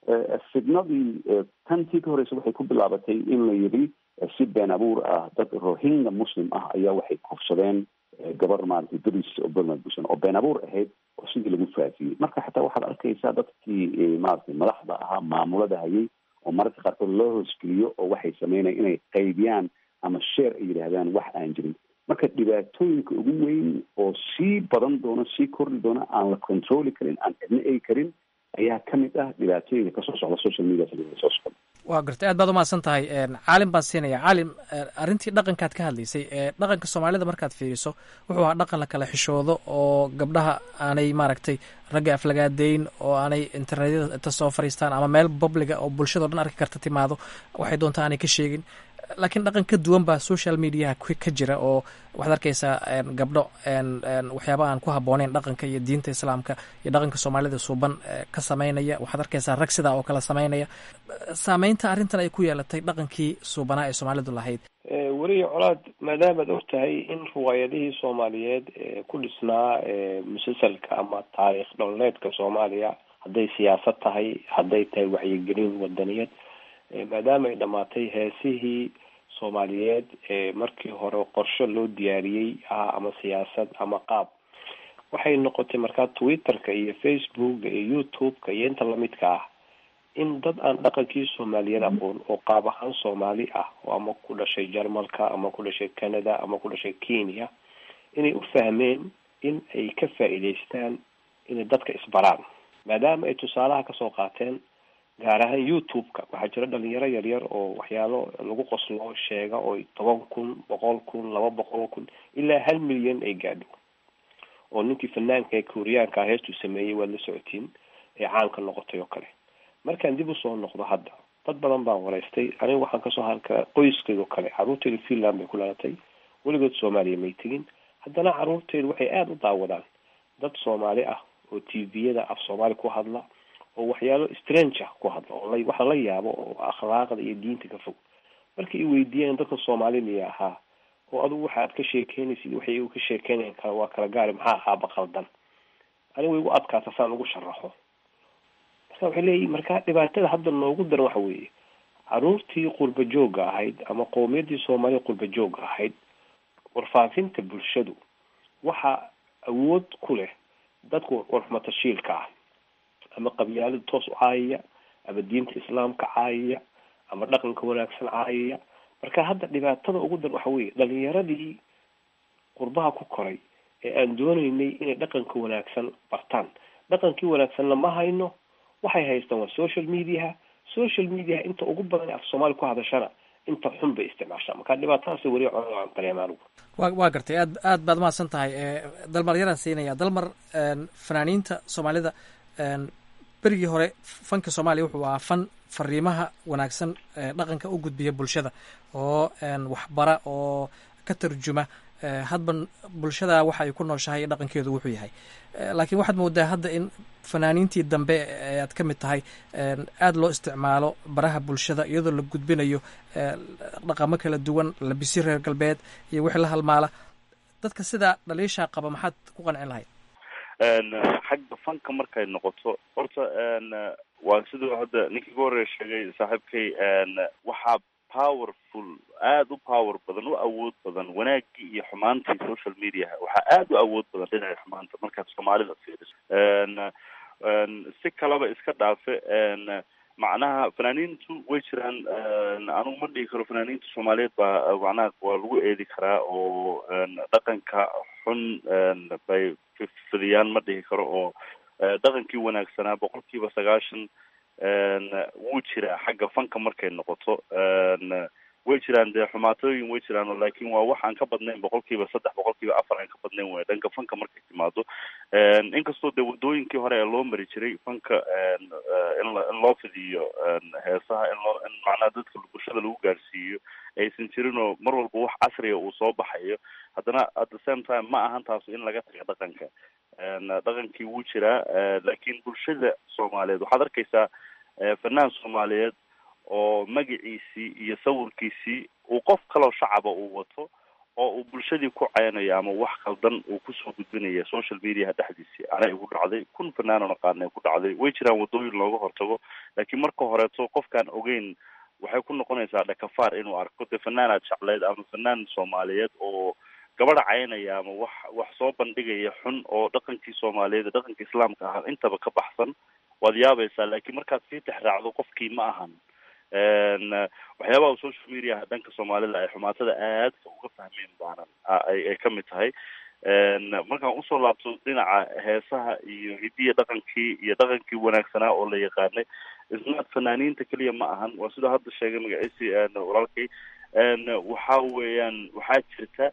fidnadii tantii ka horeysa waxay ku bilaabatay in la yidhi si been abuur ah dad rohingya muslim ah ayaa waxay kufsadeen gabar maaragtay duris oo burma busan oo been abuur ahayd oo sidii lagu faafiyey marka xataa waxaad arkaysaa dadkii maaragtay madaxda ahaa maamulada hayay oo mararka qaarkood loo hoosgeliyo oo waxay sameynaya inay qaybiyaan ama sheer ay yidhaahdaan wax aan jirin marka dhibaatooyinka ugu weyn oo sii badan doono sii kordhi doona aan la controli karin aan cidna egi karin ayaa ka mid ah dhibaatooyinka kasoo socda social media soo socda waa gartay aad baad umahadsan tahay caalim baan siinaya caalim arrintii dhaqankaad ka hadlaysay dhaqanka soomaalida markaad fiiriso wuxuu ahaa dhaqan la kala xishoodo oo gabdhaha aanay maaragtay ragga aflagaadeyn oo aanay internetyada inta soo fariistaan ama meel publiga oo bulshado dhan arki karta timaado waxay doontaa aanay ka sheegin laakiin dhaqan ka duwan baa social mediaha ka jira oo waxaad arkaysaa gabdho waxyaaba aan ku habbooneyn dhaqanka iyo diinta islaamka iyo dhaqanka soomaalida suuban ka sameynaya waxaad arkaysaa rag sidaa oo kale sameynaya saameynta arrintan ay ku yeelatay dhaqankii suubanaa ee soomaalidu lahayd weliya colaad maadaamaad og tahay in riwaayadihii soomaaliyeed ee ku dhisnaa musalsalka ama taariikh dholeedka soomaaliya hadday siyaasad tahay hadday tahay wacyigelin wadaniyad maadaama ay dhamaatay heesihii soomaaliyeed ee markii hore qorsho loo diyaariyey ah ama siyaasad ama qaab waxay noqotay markaa twitterka iyo facebooka iyo youtube-ka iyo inta lamidka ah in dad aan dhaqankii soomaaliyeed aqoon oo qaab ahaan soomaali ah oo ama ku dhashay jarmalka ama ku dhashay canada ama ku dhashay kenya inay u fahmeen in ay ka faa'iidaystaan inay dadka isbaraan maadaama ay tusaalaha kasoo qaateen gaar ahaan youtube-ka waxaa jira dhalinyaro yaryar oo waxyaalo lagu qoslo sheega oo toban kun boqol kun laba boqol kun ilaa hal milyan ay gaadho oo ninkii fanaanka ee kuuriyaanka ah heestuu sameeyey waad la socotiin ee caanka noqotay oo kale markaan dib usoo noqdo hadda dad badan baan waraystay aniga waxaan kasoo halkaa qoyskayga oo kale caruurteyda finland bay ku dhalatay weligood soomaaliya may tegin haddana caruurteyda waxay aada u daawadaan dad soomaali ah oo tviyada af soomaali ku hadla oo waxyaalo strange ah ku hadla oo la wax lala yaabo oo akhlaaqda iyo diinta ka fog markay i weydiiyeen dadka soomaali miya ahaa oo adugu waxaad ka sheekeynaysid waxay igu ka sheekeynayan kala waa kala gaari maxaa ahaaba qaldan aniga way igu adkaata saan ugu sharaxo marka waxay leeyihin marka dhibaatada hadda noogu daran waxa weeye caruurtii qurba joogga ahayd ama qowmiyaddii soomaaliya qurba joogga ahayd warfaafinta bulshadu waxaa awood ku leh dadku warxumatashiilka ah ama qabyaalada toos u caayaya ama diinta islaamka caayaya ama dhaqanka wanaagsan caayaya marka hadda dhibaatada ugu dar waxa weye dhalinyaradii qurbaha ku koray ee aan dooneynay inay dhaqanka wanaagsan bartaan dhaqankii wanaagsanna ma hayno waxay haystaan waa social mediaha social mediaha inta ugu badan af soomaali ku hadashana inta xun bay isticmaashaa marka dhibaatadaas weli codaan dareema anigu wa waa gartay aad aad baad mahadsan tahay dalmar yaraan siinaya dalmar fanaaniinta soomaalida berigii hore fanka soomaaliya wuxuu ahaa fan fariimaha wanaagsan dhaqanka u gudbiya bulshada oo waxbara oo ka tarjuma hadba bulshada waxa ay ku nooshahay iyo dhaqankeedu wuxuu yahay laakiin waxaad moodaa hadda in fanaaniintii dambe ee aad ka mid tahay aada loo isticmaalo baraha bulshada iyadoo la gudbinayo dhaqamo kala duwan labisi reer galbeed iyo wixii la halmaala dadka sidaa dhaliishaa qaba maxaad ku qancin lahayd xagga fanka markay noqoto horta waa siduu hadda ninkii ugu horeya sheegay saaxiibkay waxaa powerful aada u power badan u awood badan wanaagii iyo xumaantii social mediaha waxaa aada u awood badan dhinaca xumaanta markaad soomaalida fiiriso si kaleba iska dhaafe macnaha fanaaniintu way jiraan anugu ma dhihi karo fanaaniinta soomaaliyeed baa macnaha waa lagu eedi karaa oo dhaqanka xun bay fidiyaan ma dhihi karo oo dhaqankii wanaagsanaa boqolkiiba sagaashan wuu jiraa xagga fanka markay noqoto way jiraan dee xumaatooyin way jiraan laakin waa wax aan ka badnayn boqolkiiba saddex boqolkiiba afar aan ka badnayn way dhanka fanka markay timaado inkastoo dee wadooyinkii hore ee loo mari jiray fanka in in loo fidiyo heesaha in loo in macnaha dadka bulshada lagu gaarsiiyo aysan jirin oo mar walba wax casriga uu soo baxayo haddana at the same time ma ahan taasu in laga taga dhaqanka dhaqankii wuu jiraa laakiin bulshada soomaaliyeed waxaad arkaysaa fanaan soomaaliyeed oo magaciisii iyo sawirkiisii uu qof kaloo shacaba uu wato oo uu bulshadii ku ceynayo ama wax kaldan uu kusoo gudbinaya social mediaha dhexdiisii anay igu dhacday kun fanaanon aqaana ku dhacday way jiraan wadooyin looga hortago laakiin marka horeeto qofkaan ogeyn waxay ku noqonaysaa dhakafaar inuu arko dee fanaanaad jecleyd ama fanaan soomaaliyeed oo gabadha caynaya ama wax wax soo bandhigaya xun oo dhaqankii soomaaliyeed dhaqanka islaamka ah intaba ka baxsan waad yaabaysaa laakiin markaad sii texraacdo qofkii ma ahan waxyaabaha social media dhanka soomaalida ay xumaatada aadka uga fahmeen baanan ay ay kamid tahay markaan usoo laabto dhinaca heesaha iyo hidiya dhaqankii iyo dhaqankii wanaagsanaa oo la yaqaanay isnaad fanaaniinta keliya ma ahan waa sidoo hadda sheegay magaciisi walaalkay waxa weeyaan waxaa jirta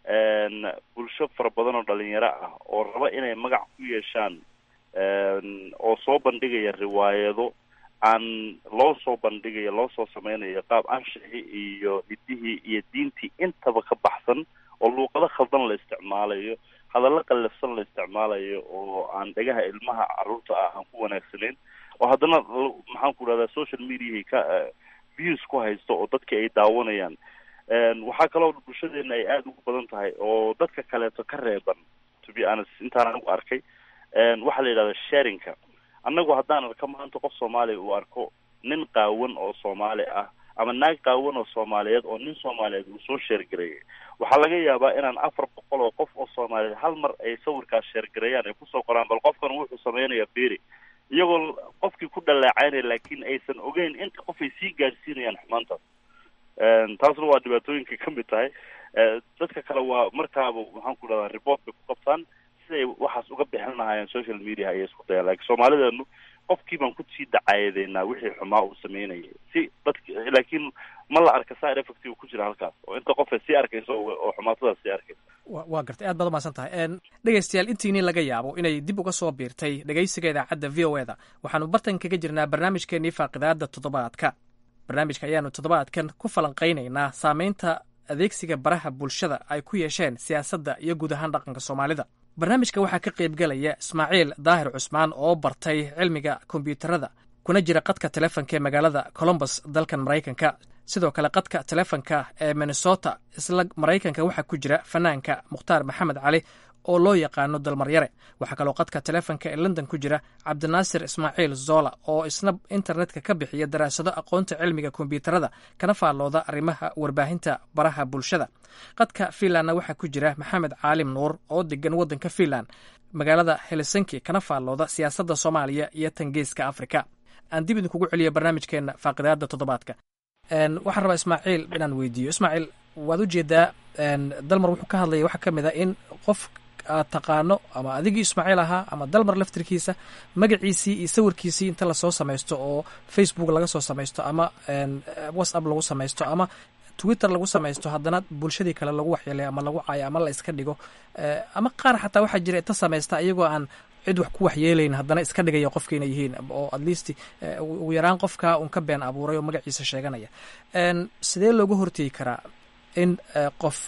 bulsho fara badan oo dhalinyaro ah oo raba inay magac ku yeeshaan oo soo bandhigaya riwaayado aan loo soo bandhigayo loo soo sameynayo qaab anshixii iyo hidihii iyo diintii intaba ka baxsan oo luuqado khaldan la isticmaalayo hadallo qallafsan la isticmaalayo oo aan dhagaha ilmaha carruurta ah aan ku wanaagsanayn oo haddana maxaan ku dhahdaa social mediahi ka views ku haysto oo dadki ay daawanayaan waxaa kaloo bulshadeena ay aada ugu badan tahay oo dadka kaleeto ka reeban to be honest intaan anigu arkay waxaa la yidhahda sharinka annagu haddaan arka maanta qof soomaaliya uu arko nin qaawan oo soomaali ah ama naag qaawan oo soomaaliyeed oo nin soomaaliyeed uu soo sheergareeyay waxaa laga yaabaa inaan afar boqol oo qof oo soomaaliyeed hal mar ay sawirkaas sheergareeyaan ay kusoo qoraan bal qofkan wuxuu sameynaya beri iyagoo qofkii ku dhaleecaynaya laakiin aysan ogeyn inta qof ay sii gaadhsiinayaan xumaantaas taasna waa dhibaatooyinka ka mid tahay dadka kale waa markaaba maxaan ku dhahdaa report bay ku qabtaan siday waxaas uga bixin lahaayeen social media ayay isku dayaan laakiin soomaalideenu qofkii baan kusii dacaayadeynaa wixii xumaa uu sameynayay si dadk laakiin ma la arka side effect uu ku jira halkaas oo inta qof ay sii arkayso oo xumaatadaas sii arkayso waa gartay aad baad umahadsan tahay dhegaystayaal intiini laga yaabo inay dib uga soo biirtay dhegaysiga idaacadda v o e da waxaanu bartan kaga jirnaa barnaamijkeenii faaqidaada toddobaadka barnaamijka ayaanu toddobaadkan ku falanqaynaynaa saameynta adeegsiga baraha bulshada ay ku yeesheen siyaasadda iyo guud ahaan dhaqanka soomaalida barnaamijka waxaa ka qaybgelaya ismaaciil daahir cusmaan oo bartay cilmiga kombyuutarada kuna jira qadka telefonka ee magaalada colombus dalkan maraykanka sidoo kale qadka telefonka ee minnesota isla maraykanka waxaa ku jira fanaanka mukhtaar maxamed cali oo loo yaqaano dalmaryare waxaa kaloo qadka telefonka ee london ku jira cabdinaasir ismaaciil zola oo isna internetka ka bixiya daraasado aqoonta cilmiga kombyuutarada kana faallooda arrimaha warbaahinta baraha bulshada qadka fiinlandna waxaa ku jira maxamed caalim nuur oo degan waddanka fiinland magaalada helsinki kana faallooda siyaasadda soomaaliya iyo tangeeska afrika aan dib idinkugu celiyo barnaamijkeena faaqidaada toddobaadka waxaan rabaa ismaaciil inaan weydiiyo ismaaciil waad ujeedaa dalmar wuxuu ka hadlaya waxaa ka mid a in qof aad taqaano ama adigii ismaaciil ahaa ama dalmar laftirkiisa magaciisii iyo sawirkiisii inta lasoo samaysto oo facebook laga soo samaysto ama whatsapp lagu samaysto ama twitter lagu samaysto haddana bulshadii kale lagu waxyeelay ama lagu caayo ama la iska dhigo ama qaar xataa waxaa jira inta samaysta iyagoo aan cid wax ku waxyeelayn haddana iska dhigaya qofka inay yihiin oo at least ugu yaraan qofka un ka been abuuray oo magaciisa sheeganaya sidee looga hortegi karaa in qof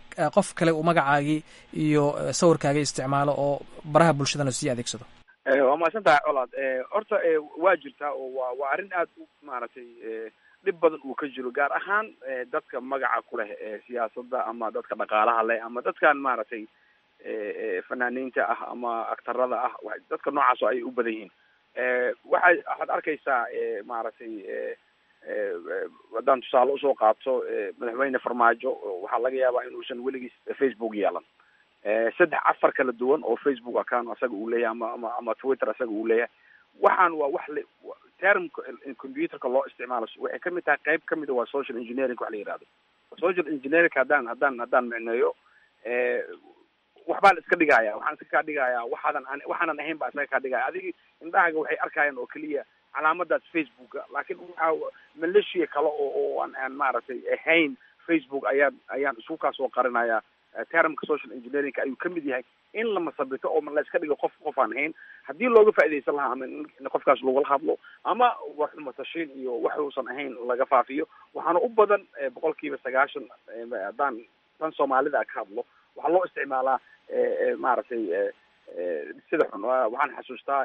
qof kale uu magacaagii iyo sawirkaagii isticmaalo oo baraha bulshadana sii adeegsado waa mahadsan tahay colaad horta waa jirtaa oo waa waa arrin aad u maaragtay dhib badan uu ka jiro gaar ahaan dadka magaca ku leh siyaasadda ama dadka dhaqaalaha leh ama dadkan maaragtay fanaaniinta ah ama aktarada ah dadka noocaas oo ay u badan yihiin waxay waxaad arkaysaa maaragtay haddaan tusaale usoo qaato madaxweyne farmaajo waxaa laga yaabaa inuusan weligiis facebook yeelan saddex afar kala duwan oo facebook account asaga uu leeyahay ama ama ama twitter asaga uu leeyahay waxaan waa wax le termka computerka loo isticmaalo waxay kamid tahay qayb kamida waa social engineering wax la yihahdo social engineering haddaan haddaan haddaan micneeyo waxbaa la iska dhigaya waxaan iska kaa dhigaya waxaadan an waxaanan ahayn baa isaga kaa dhigaya adigi indhahaga waxay arkayaan oo keliya calaamadaas facebooka laakiin waxa malaysia kale oo oo aan aan maaragtay ahayn facebook ayaan ayaan isku kaasoo qarinaya termka social engineeringka ayuu kamid yahay in la masabito oo la iska dhigo qof qof aan ahayn haddii looga faaidaysan lahaa ama in qofkaas lagula hadlo ama wax xumatashiin iyo wax uusan ahayn laga faafiyo waxaana u badan boqol kiiba sagaashan haddaan tan soomaalida ka hadlo waxaa loo isticmaalaa maaragtay sida xun waxaan xasuustaa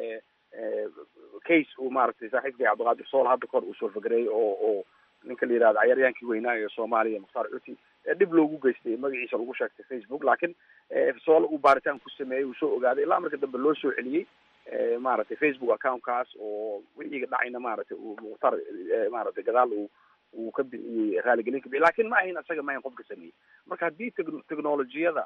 case uu maaragtay saaxiibkay cabdiqaadir sool hadda kahor uu soo fagereeyey oo oo ninka la yihahdo cayaaryaankii weynaa ee soomaaliya mukhtaar cuti dhib loogu geystay magaciisa lagu sheegtay facebook laakiin soole uu baaritaan ku sameeyey uu soo ogaaday ilaa marka dambe loo soo celiyey maaragtay facebook accountkaas oo wixiga dhacayna maaragtay uu mukhtaar maaragtay gadaal uu uu ka bixiyey raaligelin ka bixiyey lakin ma ahayn asaga ma ahayn qofka sameeyey marka haddii teg- technologiyada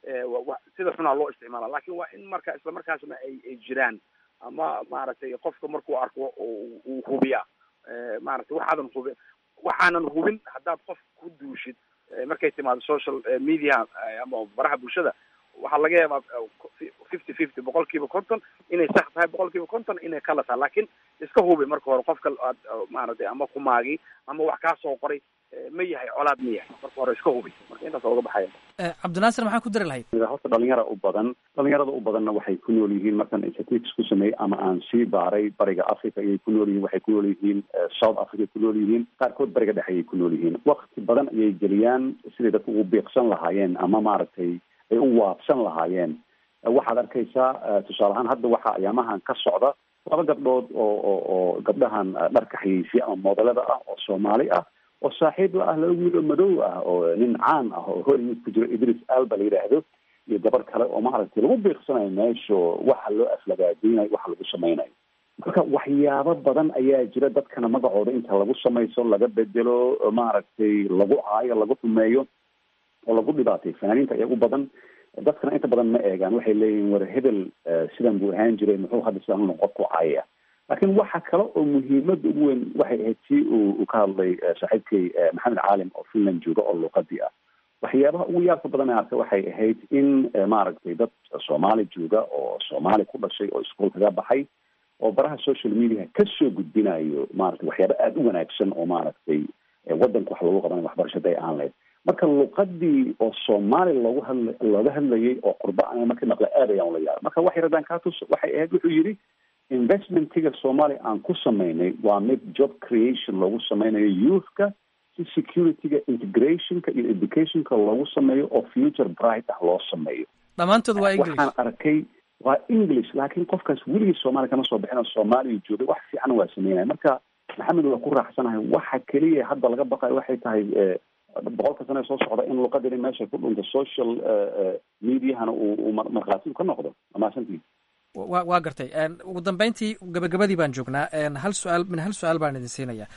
wa sida xunaa loo isticmaala lakin waa in marka isla markaasna ay ay jiraan ama maaragtay qofka markuu arko uu hubiya maaragtay waxaadan hubin waxaanan hubin haddaad qof ku duushid markay timaado social media ama baraha bulshada waxaa laga yaabaa fifty fifty boqol kiiba konton inay sax tahay boqol kiiba konton inay kala tahay lakin iska hubi marka hore qofka aad maaragtay ama kumaagi ama wax kaa soo qoray ma yahay colaad ma yahay marka hore iska hubi marka intaas oga baxaya cabdinaasir maxaa ku dari lahayd horta dhalinyara u badan dhalinyarada u badanna waxay ku nool yihiin markaan statistics ku sameeyey ama aan sii baaray bariga africa ayay ku nool yihiin waxay ku nool yihiin south africa ku nool yihiin qaarkood bariga dhexe ayay ku nool yihiin wakti badan ayay geliyaan siday dadku ugu biiqsan lahaayeen ama maaragtay ay u waabsan lahaayeen waxaad arkaysaa tusaale ahaan hadda waxaa ayaamahan ka socda laba gabdhood oo oo oo gabdhahan dharka xayeysiya ama modelada ah oo soomaali ah oo saaxiib la ah laba wiil oo madow ah oo nin caan ah oo hollywood ku jiro idris alba la yidhaahdo iyo gabar kale oo maaragtay lagu biiqsanayo meesho waxa loo aflagaadinayo waxa lagu samaynayo marka waxyaabo badan ayaa jira dadkana magacooda inta lagu samayso laga bedelo maaragtay lagu caayo lagu xumeeyo oo lagu dhibaatay fanaaniinta ayaa u badan dadkana inta badan ma eegaan waxay leeyihin war hebel sidan buu ahaan jiray muxuu hadda sidan unu qofku caaya laakiin waxa kale oo muhiimada ugu weyn waxay ahayd si uu uu ka hadlay saaxiibkay maxamed caalim oo finland jooga oo luuqadii ah waxyaabaha ugu yaabka badan ee arkay waxay ahayd in maaragtay dad soomaali jooga oo soomaali ku dhashay oo iskuol kaga baxay oo baraha social media kasoo gudbinayo maaragtay waxyaaba aada u wanaagsan oo maaragtay wadanka wax loogu qabanayo waxbarashada ay aan lahayd marka luqadii oo soomaali loogu hadla looga hadlayay oo qurba a markii maqla aad ayaan ula yaaba marka wax yaradan katus waxay ahayd wuxuu yidhi investmentiga soomaaliya aan ku samaynay waa mid job creation loogu sameynayo youthka si securityga integrationka iyo educationka loogu sameeyo oo future bright ah loo sameeyo dhammaantood waa english waxaan arkay waa english laakiin qofkaas weligii soomaaliya kama soo bixin oo soomaaliya joogay wax fiican waa sameynaya marka maxamed waa ku raaxsanahay waxa keliya hadda laga baqayo waxay tahay boqolka sane soo socda in luqadani meesha ku dhunto social mediahana uu markhaati ka noqdo amaasantii wa waa gartay ugu dambeyntii gabagabadii baan joognaa hal su-aal min hal su-aal baan idin siinaya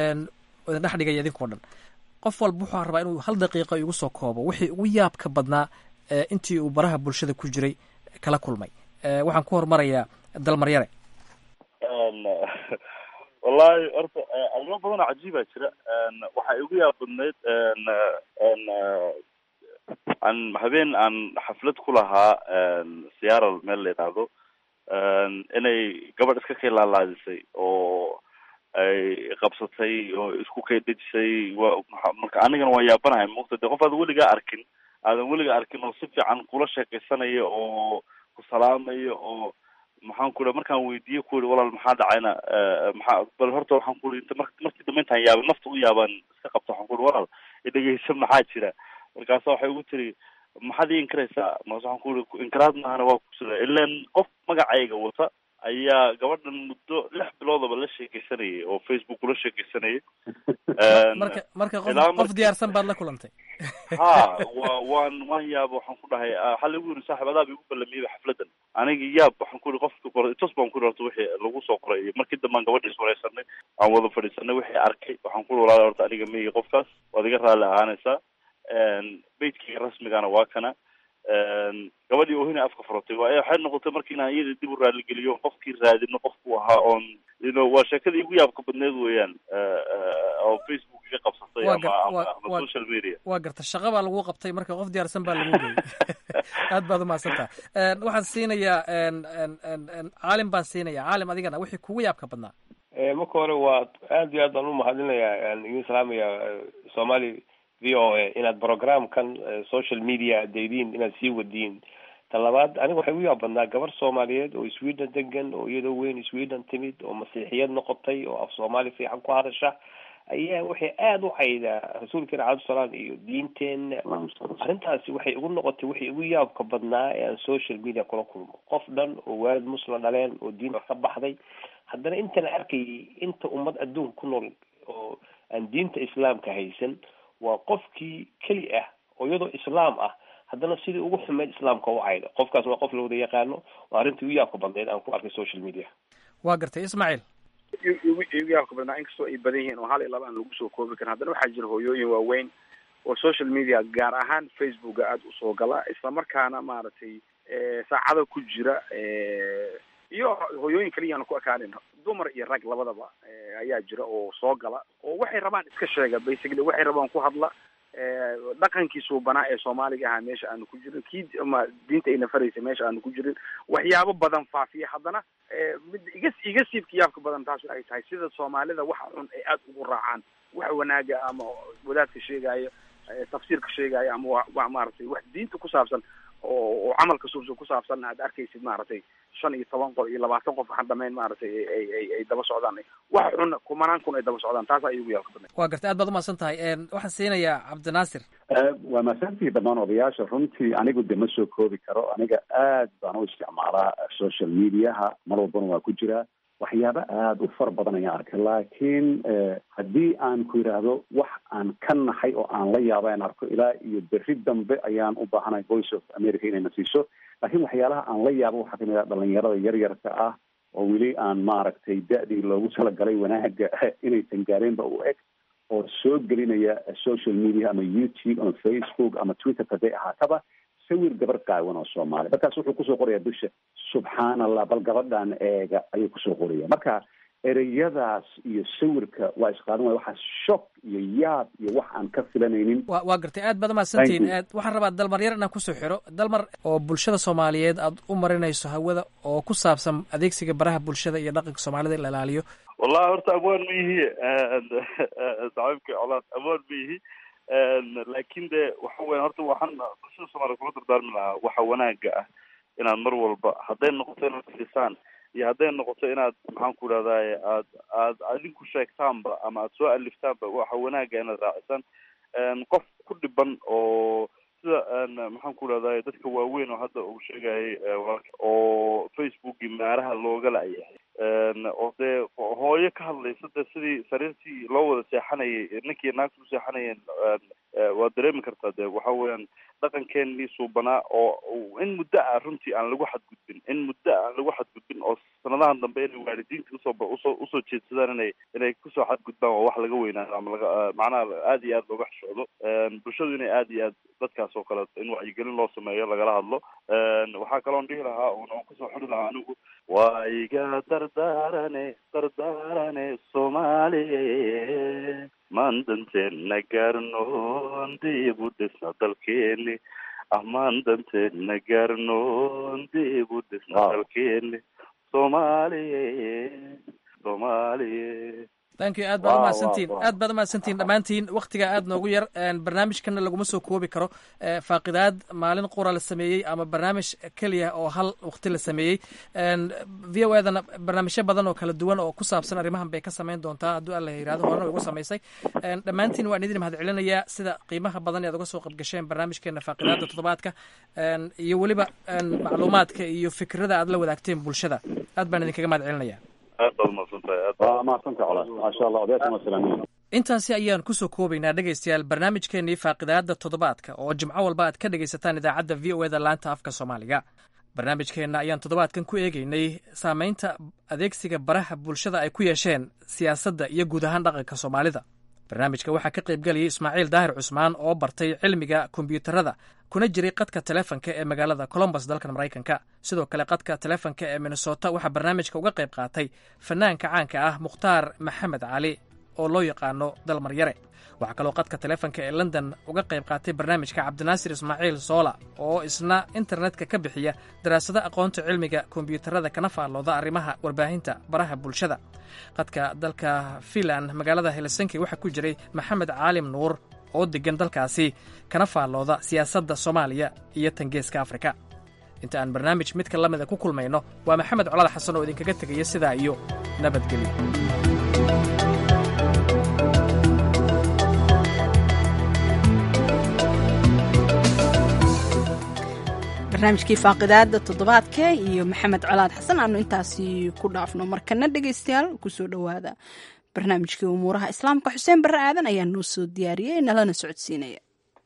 idin dhex dhigaya idinkao dhan qof walba wuxuu rabaa inuu hal daqiiqa igu soo koobo wixii ugu yaabka badnaa intii uu baraha bulshada ku jiray kala kulmay waxaan ku hormarayaa dalmaryare wallahi horta arrimo badan oo cajiibaa jira waxaa igu yaab badnayd aan habeen aan xaflad ku lahaa seattle meel la yidhaahdo inay gabadh iska kay laalaadisay oo ay qabsatay oo isku kay dejisay wa marka anigana waan yaabanahay mugta de qof aadan weligaa arkin aadan weligaa arkin oo si fiican kula sheekaysanaya oo ku salaamaya oo maxaan ku markaan weydiiye ku yihi walaal maxaa dhacayna maxaa bal horta waxaan ku ii mar markii dambe intaan yaabay nafta u yaabaan iska qabta waxaan ku ihi walaal idhegeysa maxaa jira markaasa waxay ugu tiri maxaad ii inkaraysaa markaas waxaan ku iri inkaraad maahana waa kusida ilan qof magacayga wata ayaa gabadhan muddo lix biloodaba la sheekeysanayay oo facebook ula sheekeysanayay marka marka qof ilaa qof diyaarsan baad la kulantay ha wa waan waan yaaba waxaan ku dhahay waxaa lagu yiri saaxib adaaba igu ballamiyeyba xafladan aniga yaab waxaan ku yiri qofka qoray tos baan ku yiri horta wixii lagu soo qoray iyo markii dambe aan gabadha is wareysanay aan wada fadhiisanay wixii arkay waxaan ku yiri walaal horta aniga meygi qofkaas waad iga raalli ahaanaysaa beydkayga rasmigana waa kana gabadhii oohina afka furatay waa waxay noqotay marka inaan iyada dib u raaligeliyo qofkii raadino qofku ahaa oon you know waa sheekadii igu yaabka badneed weeyaan oo facebook iga qabsatay Waa ama gar- ama waa- ama waa- social media waa garta shaqa baa lagu qabtay marka qof diyaarsan baa lagu geeyey aad baad umahadsantaha waxaan siinayaa en- en- en- en, caalim baan siinayaa caalim adigana wixii kugu yaabka badnaa Eh, marka hore waa aad iyo aad baan umahadinayaa aan idin salaamaya eh, somali v o a inaad programkan eh, social media daydiin inaad sii wadiin ta labaad aniga waxay u yaab badnaa gabar soomaaliyeed oo sweden degan oo iyadoo weyn sweden timid oo masiixiyad noqotay oo af soomaali fiican ku hadasha ayaa waxay aada u caydaa rasuulkeena cabdisalaam iyo diinteena arrintaasi waxay igu noqotay waxay igu yaabka badnaa ee aan social media kula kulmo qof dhan oo waalid muslim dhaleen oo diinta ka baxday haddana intana arkayay inta ummad adduunka ku nool oo aan diinta islaamka haysan waa qofkii keli ah oo iyadoo islaam ah haddana sidii ugu xumeyd islaamka u cayda qofkaas waa qof la wada yaqaano waa arrintii ugu yaabka badneyd aan ku arkay social media waa gartay ismaaciil igu igu yaabka badnaa inkastoo ay badan yihiin oo hal iyo laba aan lagu soo koobi karin haddana waxaa jira hooyooyin waaweyn oo social media gaar ahaan facebooka aada usoo gala islamarkaana maaragtay eh, saacada ku jira eh, iyo hooyooyin kaliya aan ku ekaanin dumar iyo rag labadaba eh, ayaa jira oo soo gala oo waxay rabaan iska sheega basically waxay rabaan ku hadla eh, dhaqankii suubanaa ee soomaaliga ahaa meesha aanu ku jirin kii ama diinta ayna faraysa meesha aanu ku jirin waxyaabo badan faafiya haddana eh, mid iga iga siibka yaabka badan taas ay tahay sida soomaalida waxa xun ay aada ugu raacaan wax wanaaga ama wadaadka sheegaayo eh, tafsiirka sheegaayo ama wa wa maaragtay wax diinta ku saabsan oo oo camalka suubsan ku saabsan aad arkaysid maaragtay shan iyo toban qof iyo labaatan qof waxaan dhamayn maaragtay ay ay ay ay daba socdaan wax xun kumanaan kun ay daba socdaan taas ay ugu yaabka badnay waa gartay aad baad umahadsan tahay En, waxaan siinayaa cabdinaasir waa mahadsantihi dhammaan odayaasha runtii anigu de ma soo koobi karo aniga aad baan u isticmaalaa social mediaha mar walbana waa ku jiraa waxyaabo aada u fara badan ayaan arkay laakiin haddii aan ku yidhaahdo wax aan ka naxay oo aan la yaaba aan arko ilaa iyo berri dambe ayaan u baahanahay voice of america inayna siiso laakiin waxyaalaha aan la yaabo waxaa kamid ah dhalinyarada yaryarka ah oo weli aan maaragtay da-dii loogu talagalay wanaaga inaysan gaareenba u eg oo soo gelinaya social media ama youtube ama facebook ama twitter haday ahaataba sawir gabar qaawan oo soomaali markaas wuxuu kusoo qoraya dusha subxaan allah bal gabadhan eega ayuu kusoo qoraya marka ereyadaas iyo sawirka waa isqaadan waaya waxaa shock iyo yaab iyo wax aan ka filanaynin wa waa gartay aad baad umahadsantihiin Thank you. Aad- waxaan rabaa dalmar yar inaan kusoo xiro dalmar oo bulshada soomaaliyeed aad u marinayso hawada oo ku saabsan adeegsiga baraha bulshada iyo dhaqanka soomaalida in la ilaaliyo wallahi horta amwaan ma yihi saaxiibka colaad amwaan ma yihi laakin de waxa weya horta waxaan bulshada soomaaliya kula dardaarmi lahaa waxa wanaaga ah inaad mar walba hadday noqoto inaad fiisaan iyo hadday noqoto inaad maxaan ku idhahdaye aad aad adinku sheegtaanba ama aad soo aliftaanba waxa wanaaga inaad raacisaan qof ku dhiban oo sida maxaan ku idhahdaye dadka waaweyn oo hadda uu sheegayay walaalka oo facebookii maaraha looga la-yahay oo dee hooyo ka hadlaysa dee sidii sariirtii loo wada seexanayay ninkii naagta u seexanayeen waad dareemi kartaa dee waxa weeyaan dhaqankeenii suubanaa oo in muddo ah runtii aan lagu xadgudbin in muddo ah aan lagu xadgudbin oo sanadahan dambe inay waalidiinta usoo usoo usoo jeedsadaan inay inay kusoo xadgudbaan waa wax laga weynaado ama laga macnaha aad iyo aad looga xishoodo bulshadu inay aad iyo aad dadkaas oo kale in wacyigelin loo sameeyo lagala hadlo waxaa kaloon dhihi lahaa oon oon kusoo xuri lahaa anigu waa iga dardaarane dardaarane soomaaliye maan danteena gaarnoon dib u dhisna dalkeeni amaan danteena gaarnoon dib u dhisna dalkeeni soomaaliye soomaaliye thank you aad baad umahadsantiin aad baad umahadsantiin dhammaantiin waktiga aad noogu yar barnaamijkana laguma soo koobi karo faaqidaad maalin qura la sameeyey ama barnaamij keliya oo hal wakti la sameeyey v o edana barnaamijyo badan oo kala duwan oo ku saabsan arrimahan bay ka samayn doontaa hadduu alla yirahdo horena way ugu samaysay dhammaantiin waan idin mahad celinayaa sida qiimaha badan ead uga soo qabgasheen barnaamijkeena faaqidaada toddobaadka iyo weliba macluumaadka iyo fikrada aad la wadaagteen bulshada aad baan idinkaga mahad celinaya aad baad umahadsantahay waa mahadsantahay colaas maasha allah odayaashan waa salaamiin intaasi ayaan kusoo koobaynaa dhegaystayaal barnaamijkeenii faaqidaada toddobaadka oo jimco walba aad ka dhegaysataan idaacadda v o eda laanta afka soomaaliga barnaamijkeenna ayaan toddobaadkan ku eegeynay saamaynta adeegsiga baraha bulshada ay ku yeesheen siyaasadda iyo guud ahaan dhaqanka soomaalida barnaamijka waxaa ka qaybgelayay ismaaciil daahir cusmaan oo bartay cilmiga kombiyuutarada kuna jiray qadka telefonka ee magaalada colombus dalkan maraykanka sidoo kale qadka telefonka ee minnesota waxaa barnaamijka uga qayb qaatay fanaanka caanka ah mukhtaar maxamed cali oo loo yaqaano dalmaryare waxaa kaloo qadka telefonka ee london uga qayb qaatay barnaamijka cabdinaasir ismaaciil soola oo isna internetka ka bixiya daraasado aqoonta cilmiga kombiyuutarada kana faallooda arrimaha warbaahinta baraha bulshada qadka dalka finland magaalada helsinki waxaa ku jiray maxamed caalim nuur oo deggan dalkaasi kana faallooda siyaasadda soomaaliya iyo tangeeska afrika inta aan barnaamij midka la mida ku kulmayno waa maxamed colaad xasan oo idinkaga tegaya sidaa iyo nabadgelyo barnaamijkii faaqidaada toddobaadka iyo maxamed colaad xasan aanu intaasi ku dhaafno markana dhegaystayaal kusoo dhowaada barnaamijkii umuuraha islaamka xuseen barre aadan ayaa noo soo diyaariyey nalana socodsiinaya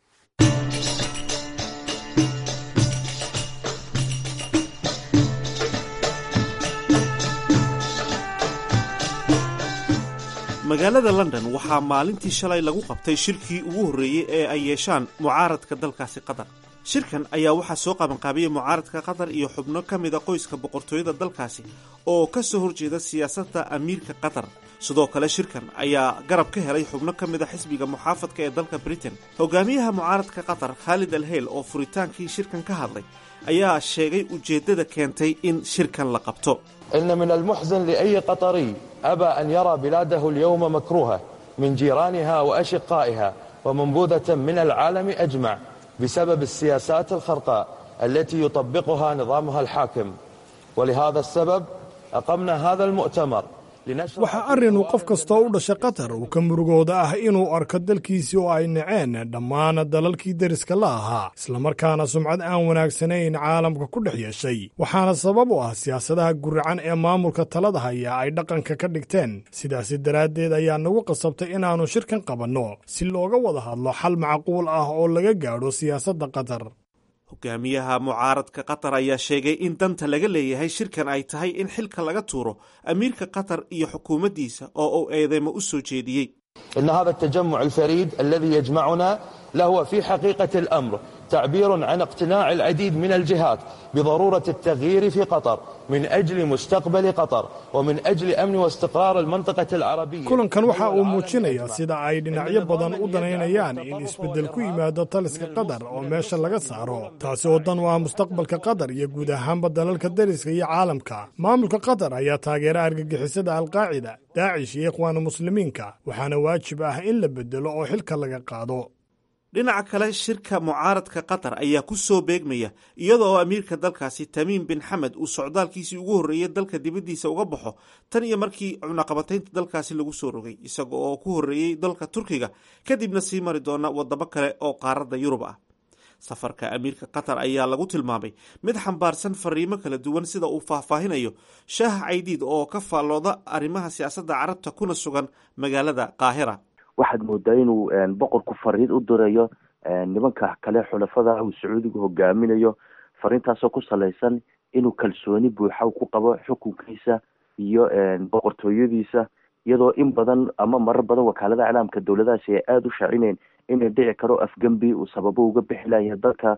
magaalada london waxaa maalintii shalay lagu qabtay shirkii ugu horreeyey ee ay yeeshaan mucaaradka dalkaasi qatar shirkan ayaa waxaa soo qabanqaabiyey mucaaradka qatar iyo xubno ka mida qoyska boqortooyada dalkaasi oo ka soo horjeeda siyaasadda amiirka qatar sidoo kale shirkan ayaa garab ka helay xubno ka mida xisbiga muxaafadka ee dalka britain hogaamiyaha mucaaradka qatar khaalid alheyl oo furitaankii shirkan ka hadlay ayaa sheegay ujeeddada keentay in shirkan la qabto إن من المحزن لأي قطري أبى أن يرى بلاده اليوم مكروهة من جيرانها وأشقائها ومنبوذة من العالم أجمع بسبب السياسات الخرقاء التي يطبقها نظامها الحاكم ولهذا السبب أقمنا هذا المؤتمر waxaa arrin uu qof kastoo u dhashay qatar uu ka murugooda ah inuu arko dalkiisii oo ay naceen dhammaan dalalkii deriska la ahaa islamarkaana sumcad aan wanaagsanayn caalamka ku dhex yeeshay waxaana sabab u ah siyaasadaha guracan ee maamulka talada haya ay dhaqanka ka dhigteen sidaasi daraaddeed ayaa nagu qasabtay inaannu shirkan qabanno si looga wada hadlo xal macquul ah oo laga gaadho siyaasadda qatar hogaamiyaha mucaaradka qatar ayaa sheegay in danta laga leeyahay shirkan ay tahay in xilka laga tuuro amiirka qatar iyo xukuumaddiisa oo uu eedeymo u soo jeediyey إن هذا التجمع الفريد الذي يجمعنا لهو في حقيقة الأمر تعبير عن اقتناع العديد من الجهات بضرورة التغيير في قطر من أجل مستقبل قطر ومن أجل أمن واستقرار المنطقة العربية kulankan waxa uu muujinayaa sida ay dhinacyo badan u danaynayaan in isbeddel ku yimaado taliska qatar oo meesha laga saaro taasi oo dan u ah mustaqbalka qatar iyo guud ahaanba dalalka deriska iyo caalamka maamulka qatar ayaa taageera argagixisada alqaacida daacish iyo ikhwaanu muslimiinka waxaana waajib ah in la beddelo oo xilka laga qaado dhinaca kale shirka mucaaradka qatar ayaa ku soo beegmaya iyada oo amiirka dalkaasi tamiim bin xamed uu socdaalkiisii ugu horreeyey dalka dibaddiisa uga baxo tan iyo markii cunaqabataynta dalkaasi lagu soo rogay isaga oo ku horreeyey dalka turkiga kadibna sii mari doona wadamo kale oo qaaradda yurub ah safarka amiirka qatar ayaa lagu tilmaamay mid xambaarsan fariimo kala duwan sida uu faahfaahinayo shaah caydiid oo ka faallooda arrimaha siyaasadda carabta kuna sugan magaalada qaahira waxaad moodaa inuu boqorku fariid u dirayo nimanka kale xulafada uu sacuudigu hogaaminayo fariintaasoo ku salaysan inuu kalsooni buuxa ku qabo xukunkiisa iyo boqortooyadiisa iyadoo in badan ama marar badan wakaalada iclaamka dowladahaasi ay aada u shaacineen inay dhici karo afgembi uu sababo uga bixi layahay dalka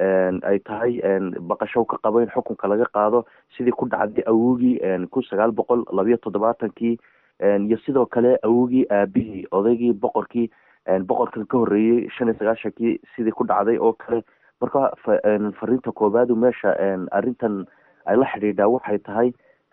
ay tahay baqasho ka qabo in xukunka laga qaado sidii ku dhacday awogii kun sagaal boqol labayo toddobaatankii iyo sidoo kale awogii aabihii odaygii boqorkii boqorkan ka horreeyey shan iyo sagaashankii sidii ku dhacday oo kale marka fariinta koobaadu meesha arrintan ay la xidhiidhaa waxay tahay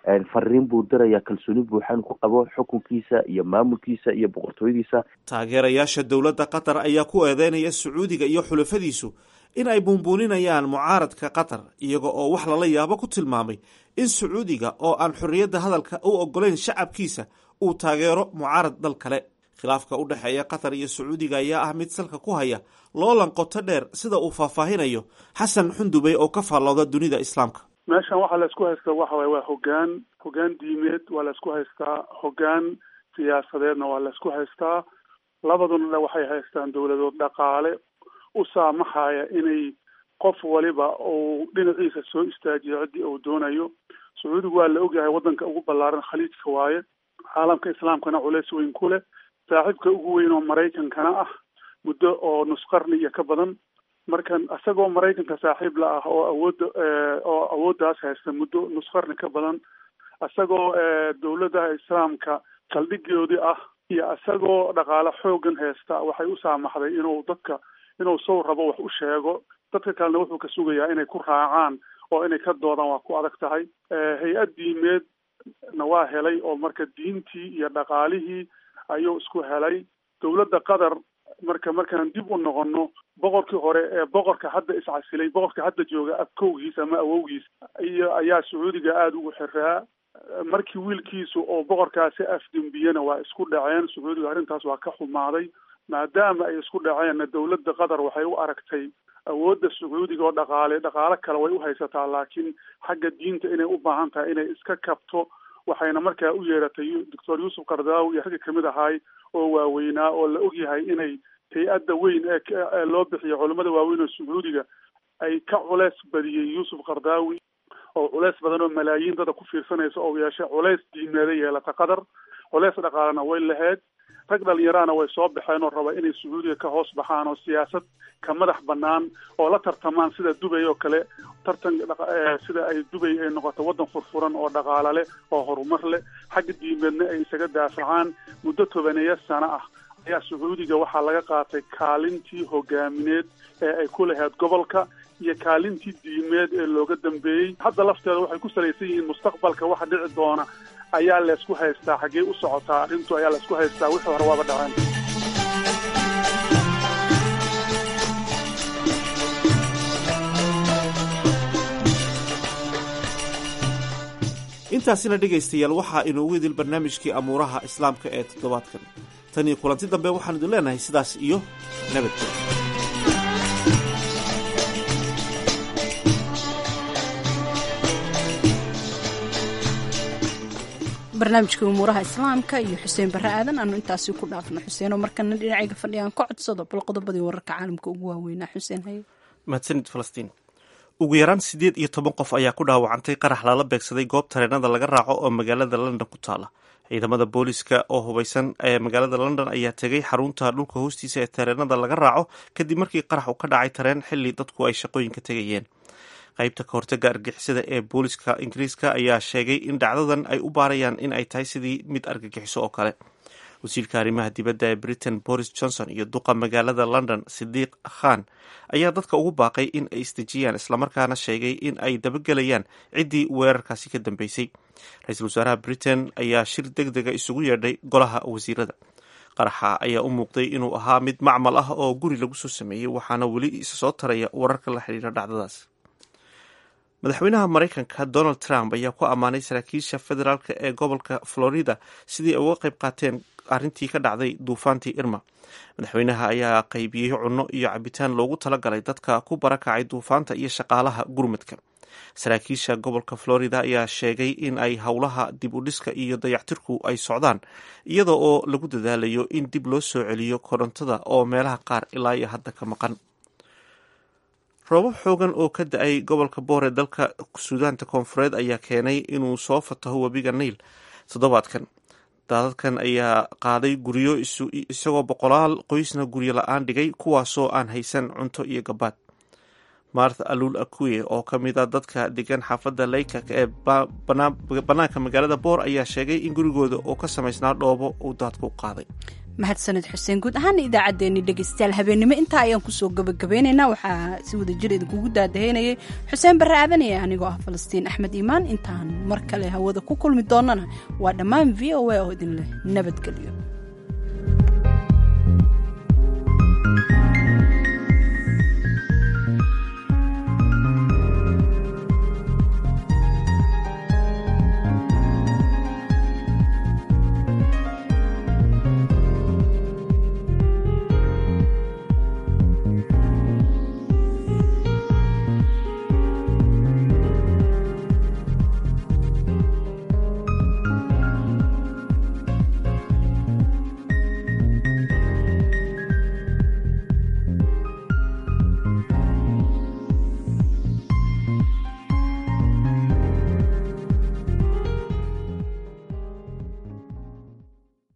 fariin buu dirayaa kalsooni buuxan ku qabo xukunkiisa iyo maamulkiisa iyo boqortooyadiisa taageerayaasha dowladda qatar ayaa ku eedeynaya sacuudiga iyo xulafadiisu in ay buunbuuninayaan mucaaradka qatar iyaga oo wax lala yaabo ku tilmaamay in sacuudiga oo aan xorriyadda hadalka u ogolayn shacabkiisa uu taageero mucaarad dal kale khilaafka u dhexeeya qatar iyo sacuudiga ayaa ah mid salka ku haya loolan qoto dheer sida uu faahfaahinayo xasan xundubey oo ka faallooda dunida islaamka meeshan waxaa laysku haystaa waxa waye waa hogaan hogaan diimeed waa laysku haystaa hogaan siyaasadeedna waa laysku haystaa labaduna waxay haystaan dowladood dhaqaale u saamaxaya inay qof waliba uu dhinaciisa soo istaajiyo ciddii uu doonayo sacuudigu waa la ogyahay waddanka ugu ballaaran khaliijka waaye caalamka islaamkana culeys weyn ku leh saaxiibka ugu weyn oo maraykankana ah muddo oo nusqarni iyo ka badan markan isagoo maraykanka saaxiib la ah oo awoodda oo awooddaas haysta muddo nusqarni ka badan isagoo dowladaha islaamka saldhigoodii ah iyo isagoo dhaqaale xoogan haysta waxay u saamaxday inuu dadka inuu sow rabo wax u sheego dadka kalena wuxuu ka sugayaa inay ku raacaan oo inay ka doodaan waa ku adag tahay hay-ad diimeed na waa helay oo marka diintii iyo dhaqaalihii ayuu isku helay dowladda qatar marka markaan dib u noqono boqorkii hore ee boqorka hadda iscasilay boqorka hadda jooga abkowgiis ama awowgiis iyo ayaa sacuudiga aada ugu xiraa markii wiilkiisu oo boqorkaasi afdembiyena waa isku dhaceen sacuudiga arrintaas waa ka xumaaday maadaama ay isku dhaceenna dowladda qatar waxay u aragtay awoodda sacuudiga oo dhaqaale dhaqaale kale way u haysataa laakiin xagga diinta inay u baahan tahay inay iska kabto waxayna markaa u yeeratay doctor yuusuf kardaawi iyo ragga kamid ahaay oo waaweynaa oo la ogyahay inay hay-adda weyn ee loo bixiyo culimmada waaweyn oo sacuudiga ay ka culeys badiyey yuusuf kardaawi oo culeys badan oo malaayiin dada ku fiirsanaysa oo yeeshay culeys diimeeda yeelata qatar culeys dhaqaalena way lahayd rag dhalinyarahana way soo baxeen oo raba inay sacuudiga ka hoos baxaan oo siyaasad ka madax banaan oo la tartamaan sida dubay oo kale tartan sida ay dubay ay noqoto waddan furfuran oo dhaqaale leh oo horumar leh xagga diimeedna ay isaga daafacaan muddo tobaneeya sano ah ayaa sacuudiga waxaa laga qaatay kaalintii hogaamineed ee ay ku lahayd gobolka iyo kaalintii diimeed ee looga dambeeyey hadda lafteeda waxay ku salaysan yihiin mustaqbalka waxa dhici doona ayaa laysku haystaa xaggee u socotaa arrintu ayaa laysku haystaa wixii hore waaba dhaceen intaasina dhegaystayaal waxaa inoogu idil barnaamijkii amuuraha islaamka ee toddobaadkan tan iyo kulanti dambe waxaan idin leenahay sidaas iyo nabadgel barnaamijka umuuraha islaamka iyo xuseen barre aadan aanu intaasi ku dhaafno xuseenoo markana dhinacayga fadhiyaan ka codsado bal qodobadii wararka caalamka ugu waaweynaa xuseen haye mahadsanid falastiin ugu yaraan siddeed iyo toban qof ayaa ku dhaawacantay qarax lala beegsaday goob tareenada laga raaco oo magaalada london ku taala ciidamada booliska oo hubeysan ee magaalada london ayaa tegay xarunta dhulka hoostiisa ee tareenada laga raaco kadib markii qarax uu ka dhacay tareen xilli dadku ay shaqooyinka tegayeen qaybta ka hortaga argixisada ee booliska ingiriiska ayaa sheegay in dhacdadan ay u baarayaan in ay tahay sidii mid argagixiso oo kale wasiirka arrimaha dibadda ee britain boris johnson iyo duqa magaalada london sidiiq khan ayaa dadka ugu baaqay in ay isdejiyaan islamarkaana sheegay in ay dabagelayaan ciddii weerarkaasi ka dambeysay ra-iisul wasaaraha britain ayaa shir deg dega isugu yeedhay golaha wasiirada qaraxa ayaa u muuqday inuu ahaa mid macmal ah oo guri lagu soo sameeyey waxaana weli isa soo taraya wararka la xidhiira dhacdadaas madaxweynaha maraykanka donald trump ayaa ku ammaanay saraakiisha federaalk ee gobolka florida sidii ay uga qayb qaateen arrintii ka dhacday duufaantii irma madaxweynaha ayaa qaybiyey cunno iyo cabitaan loogu talagalay dadka ku barakacay duufaanta iyo shaqaalaha gurmadka saraakiisha gobolka florida ayaa sheegay in ay howlaha dib u dhiska iyo dayactirku ay socdaan iyada oo lagu dadaalayo in dib loo soo celiyo korontada oo meelaha qaar ilaa iyo hadda ka maqan roobab xoogan oo ka da-ay gobolka boor ee dalka suudaanta koonfureed ayaa keenay inuu soo fataho webiga niil toddobaadkan daadadkan ayaa qaaday guryo isagoo boqolaal qoysna guryo la-aan dhigay kuwaasoo aan haysan cunto iyo gabaad martha alul akuye oo ka mid a dadka degan xaafadda laykak ee bannaanka magaalada boor ayaa sheegay in gurigooda oo ka samaysnaa dhoobo uu daadku qaaday mahadsaned xuseen guud ahaana idaacaddeenni dhegaystayaal habeennimo intaa ayaan kusoo gabagabeynaynaa waxaa si wada jir idinkugu daadaheynayay xuseen barre aadanaya anigoo ah falastiin axmed iimaan intaan mar kale hawada ku kulmi doonana waa dhammaan v o a oo idin leh nabadgelyo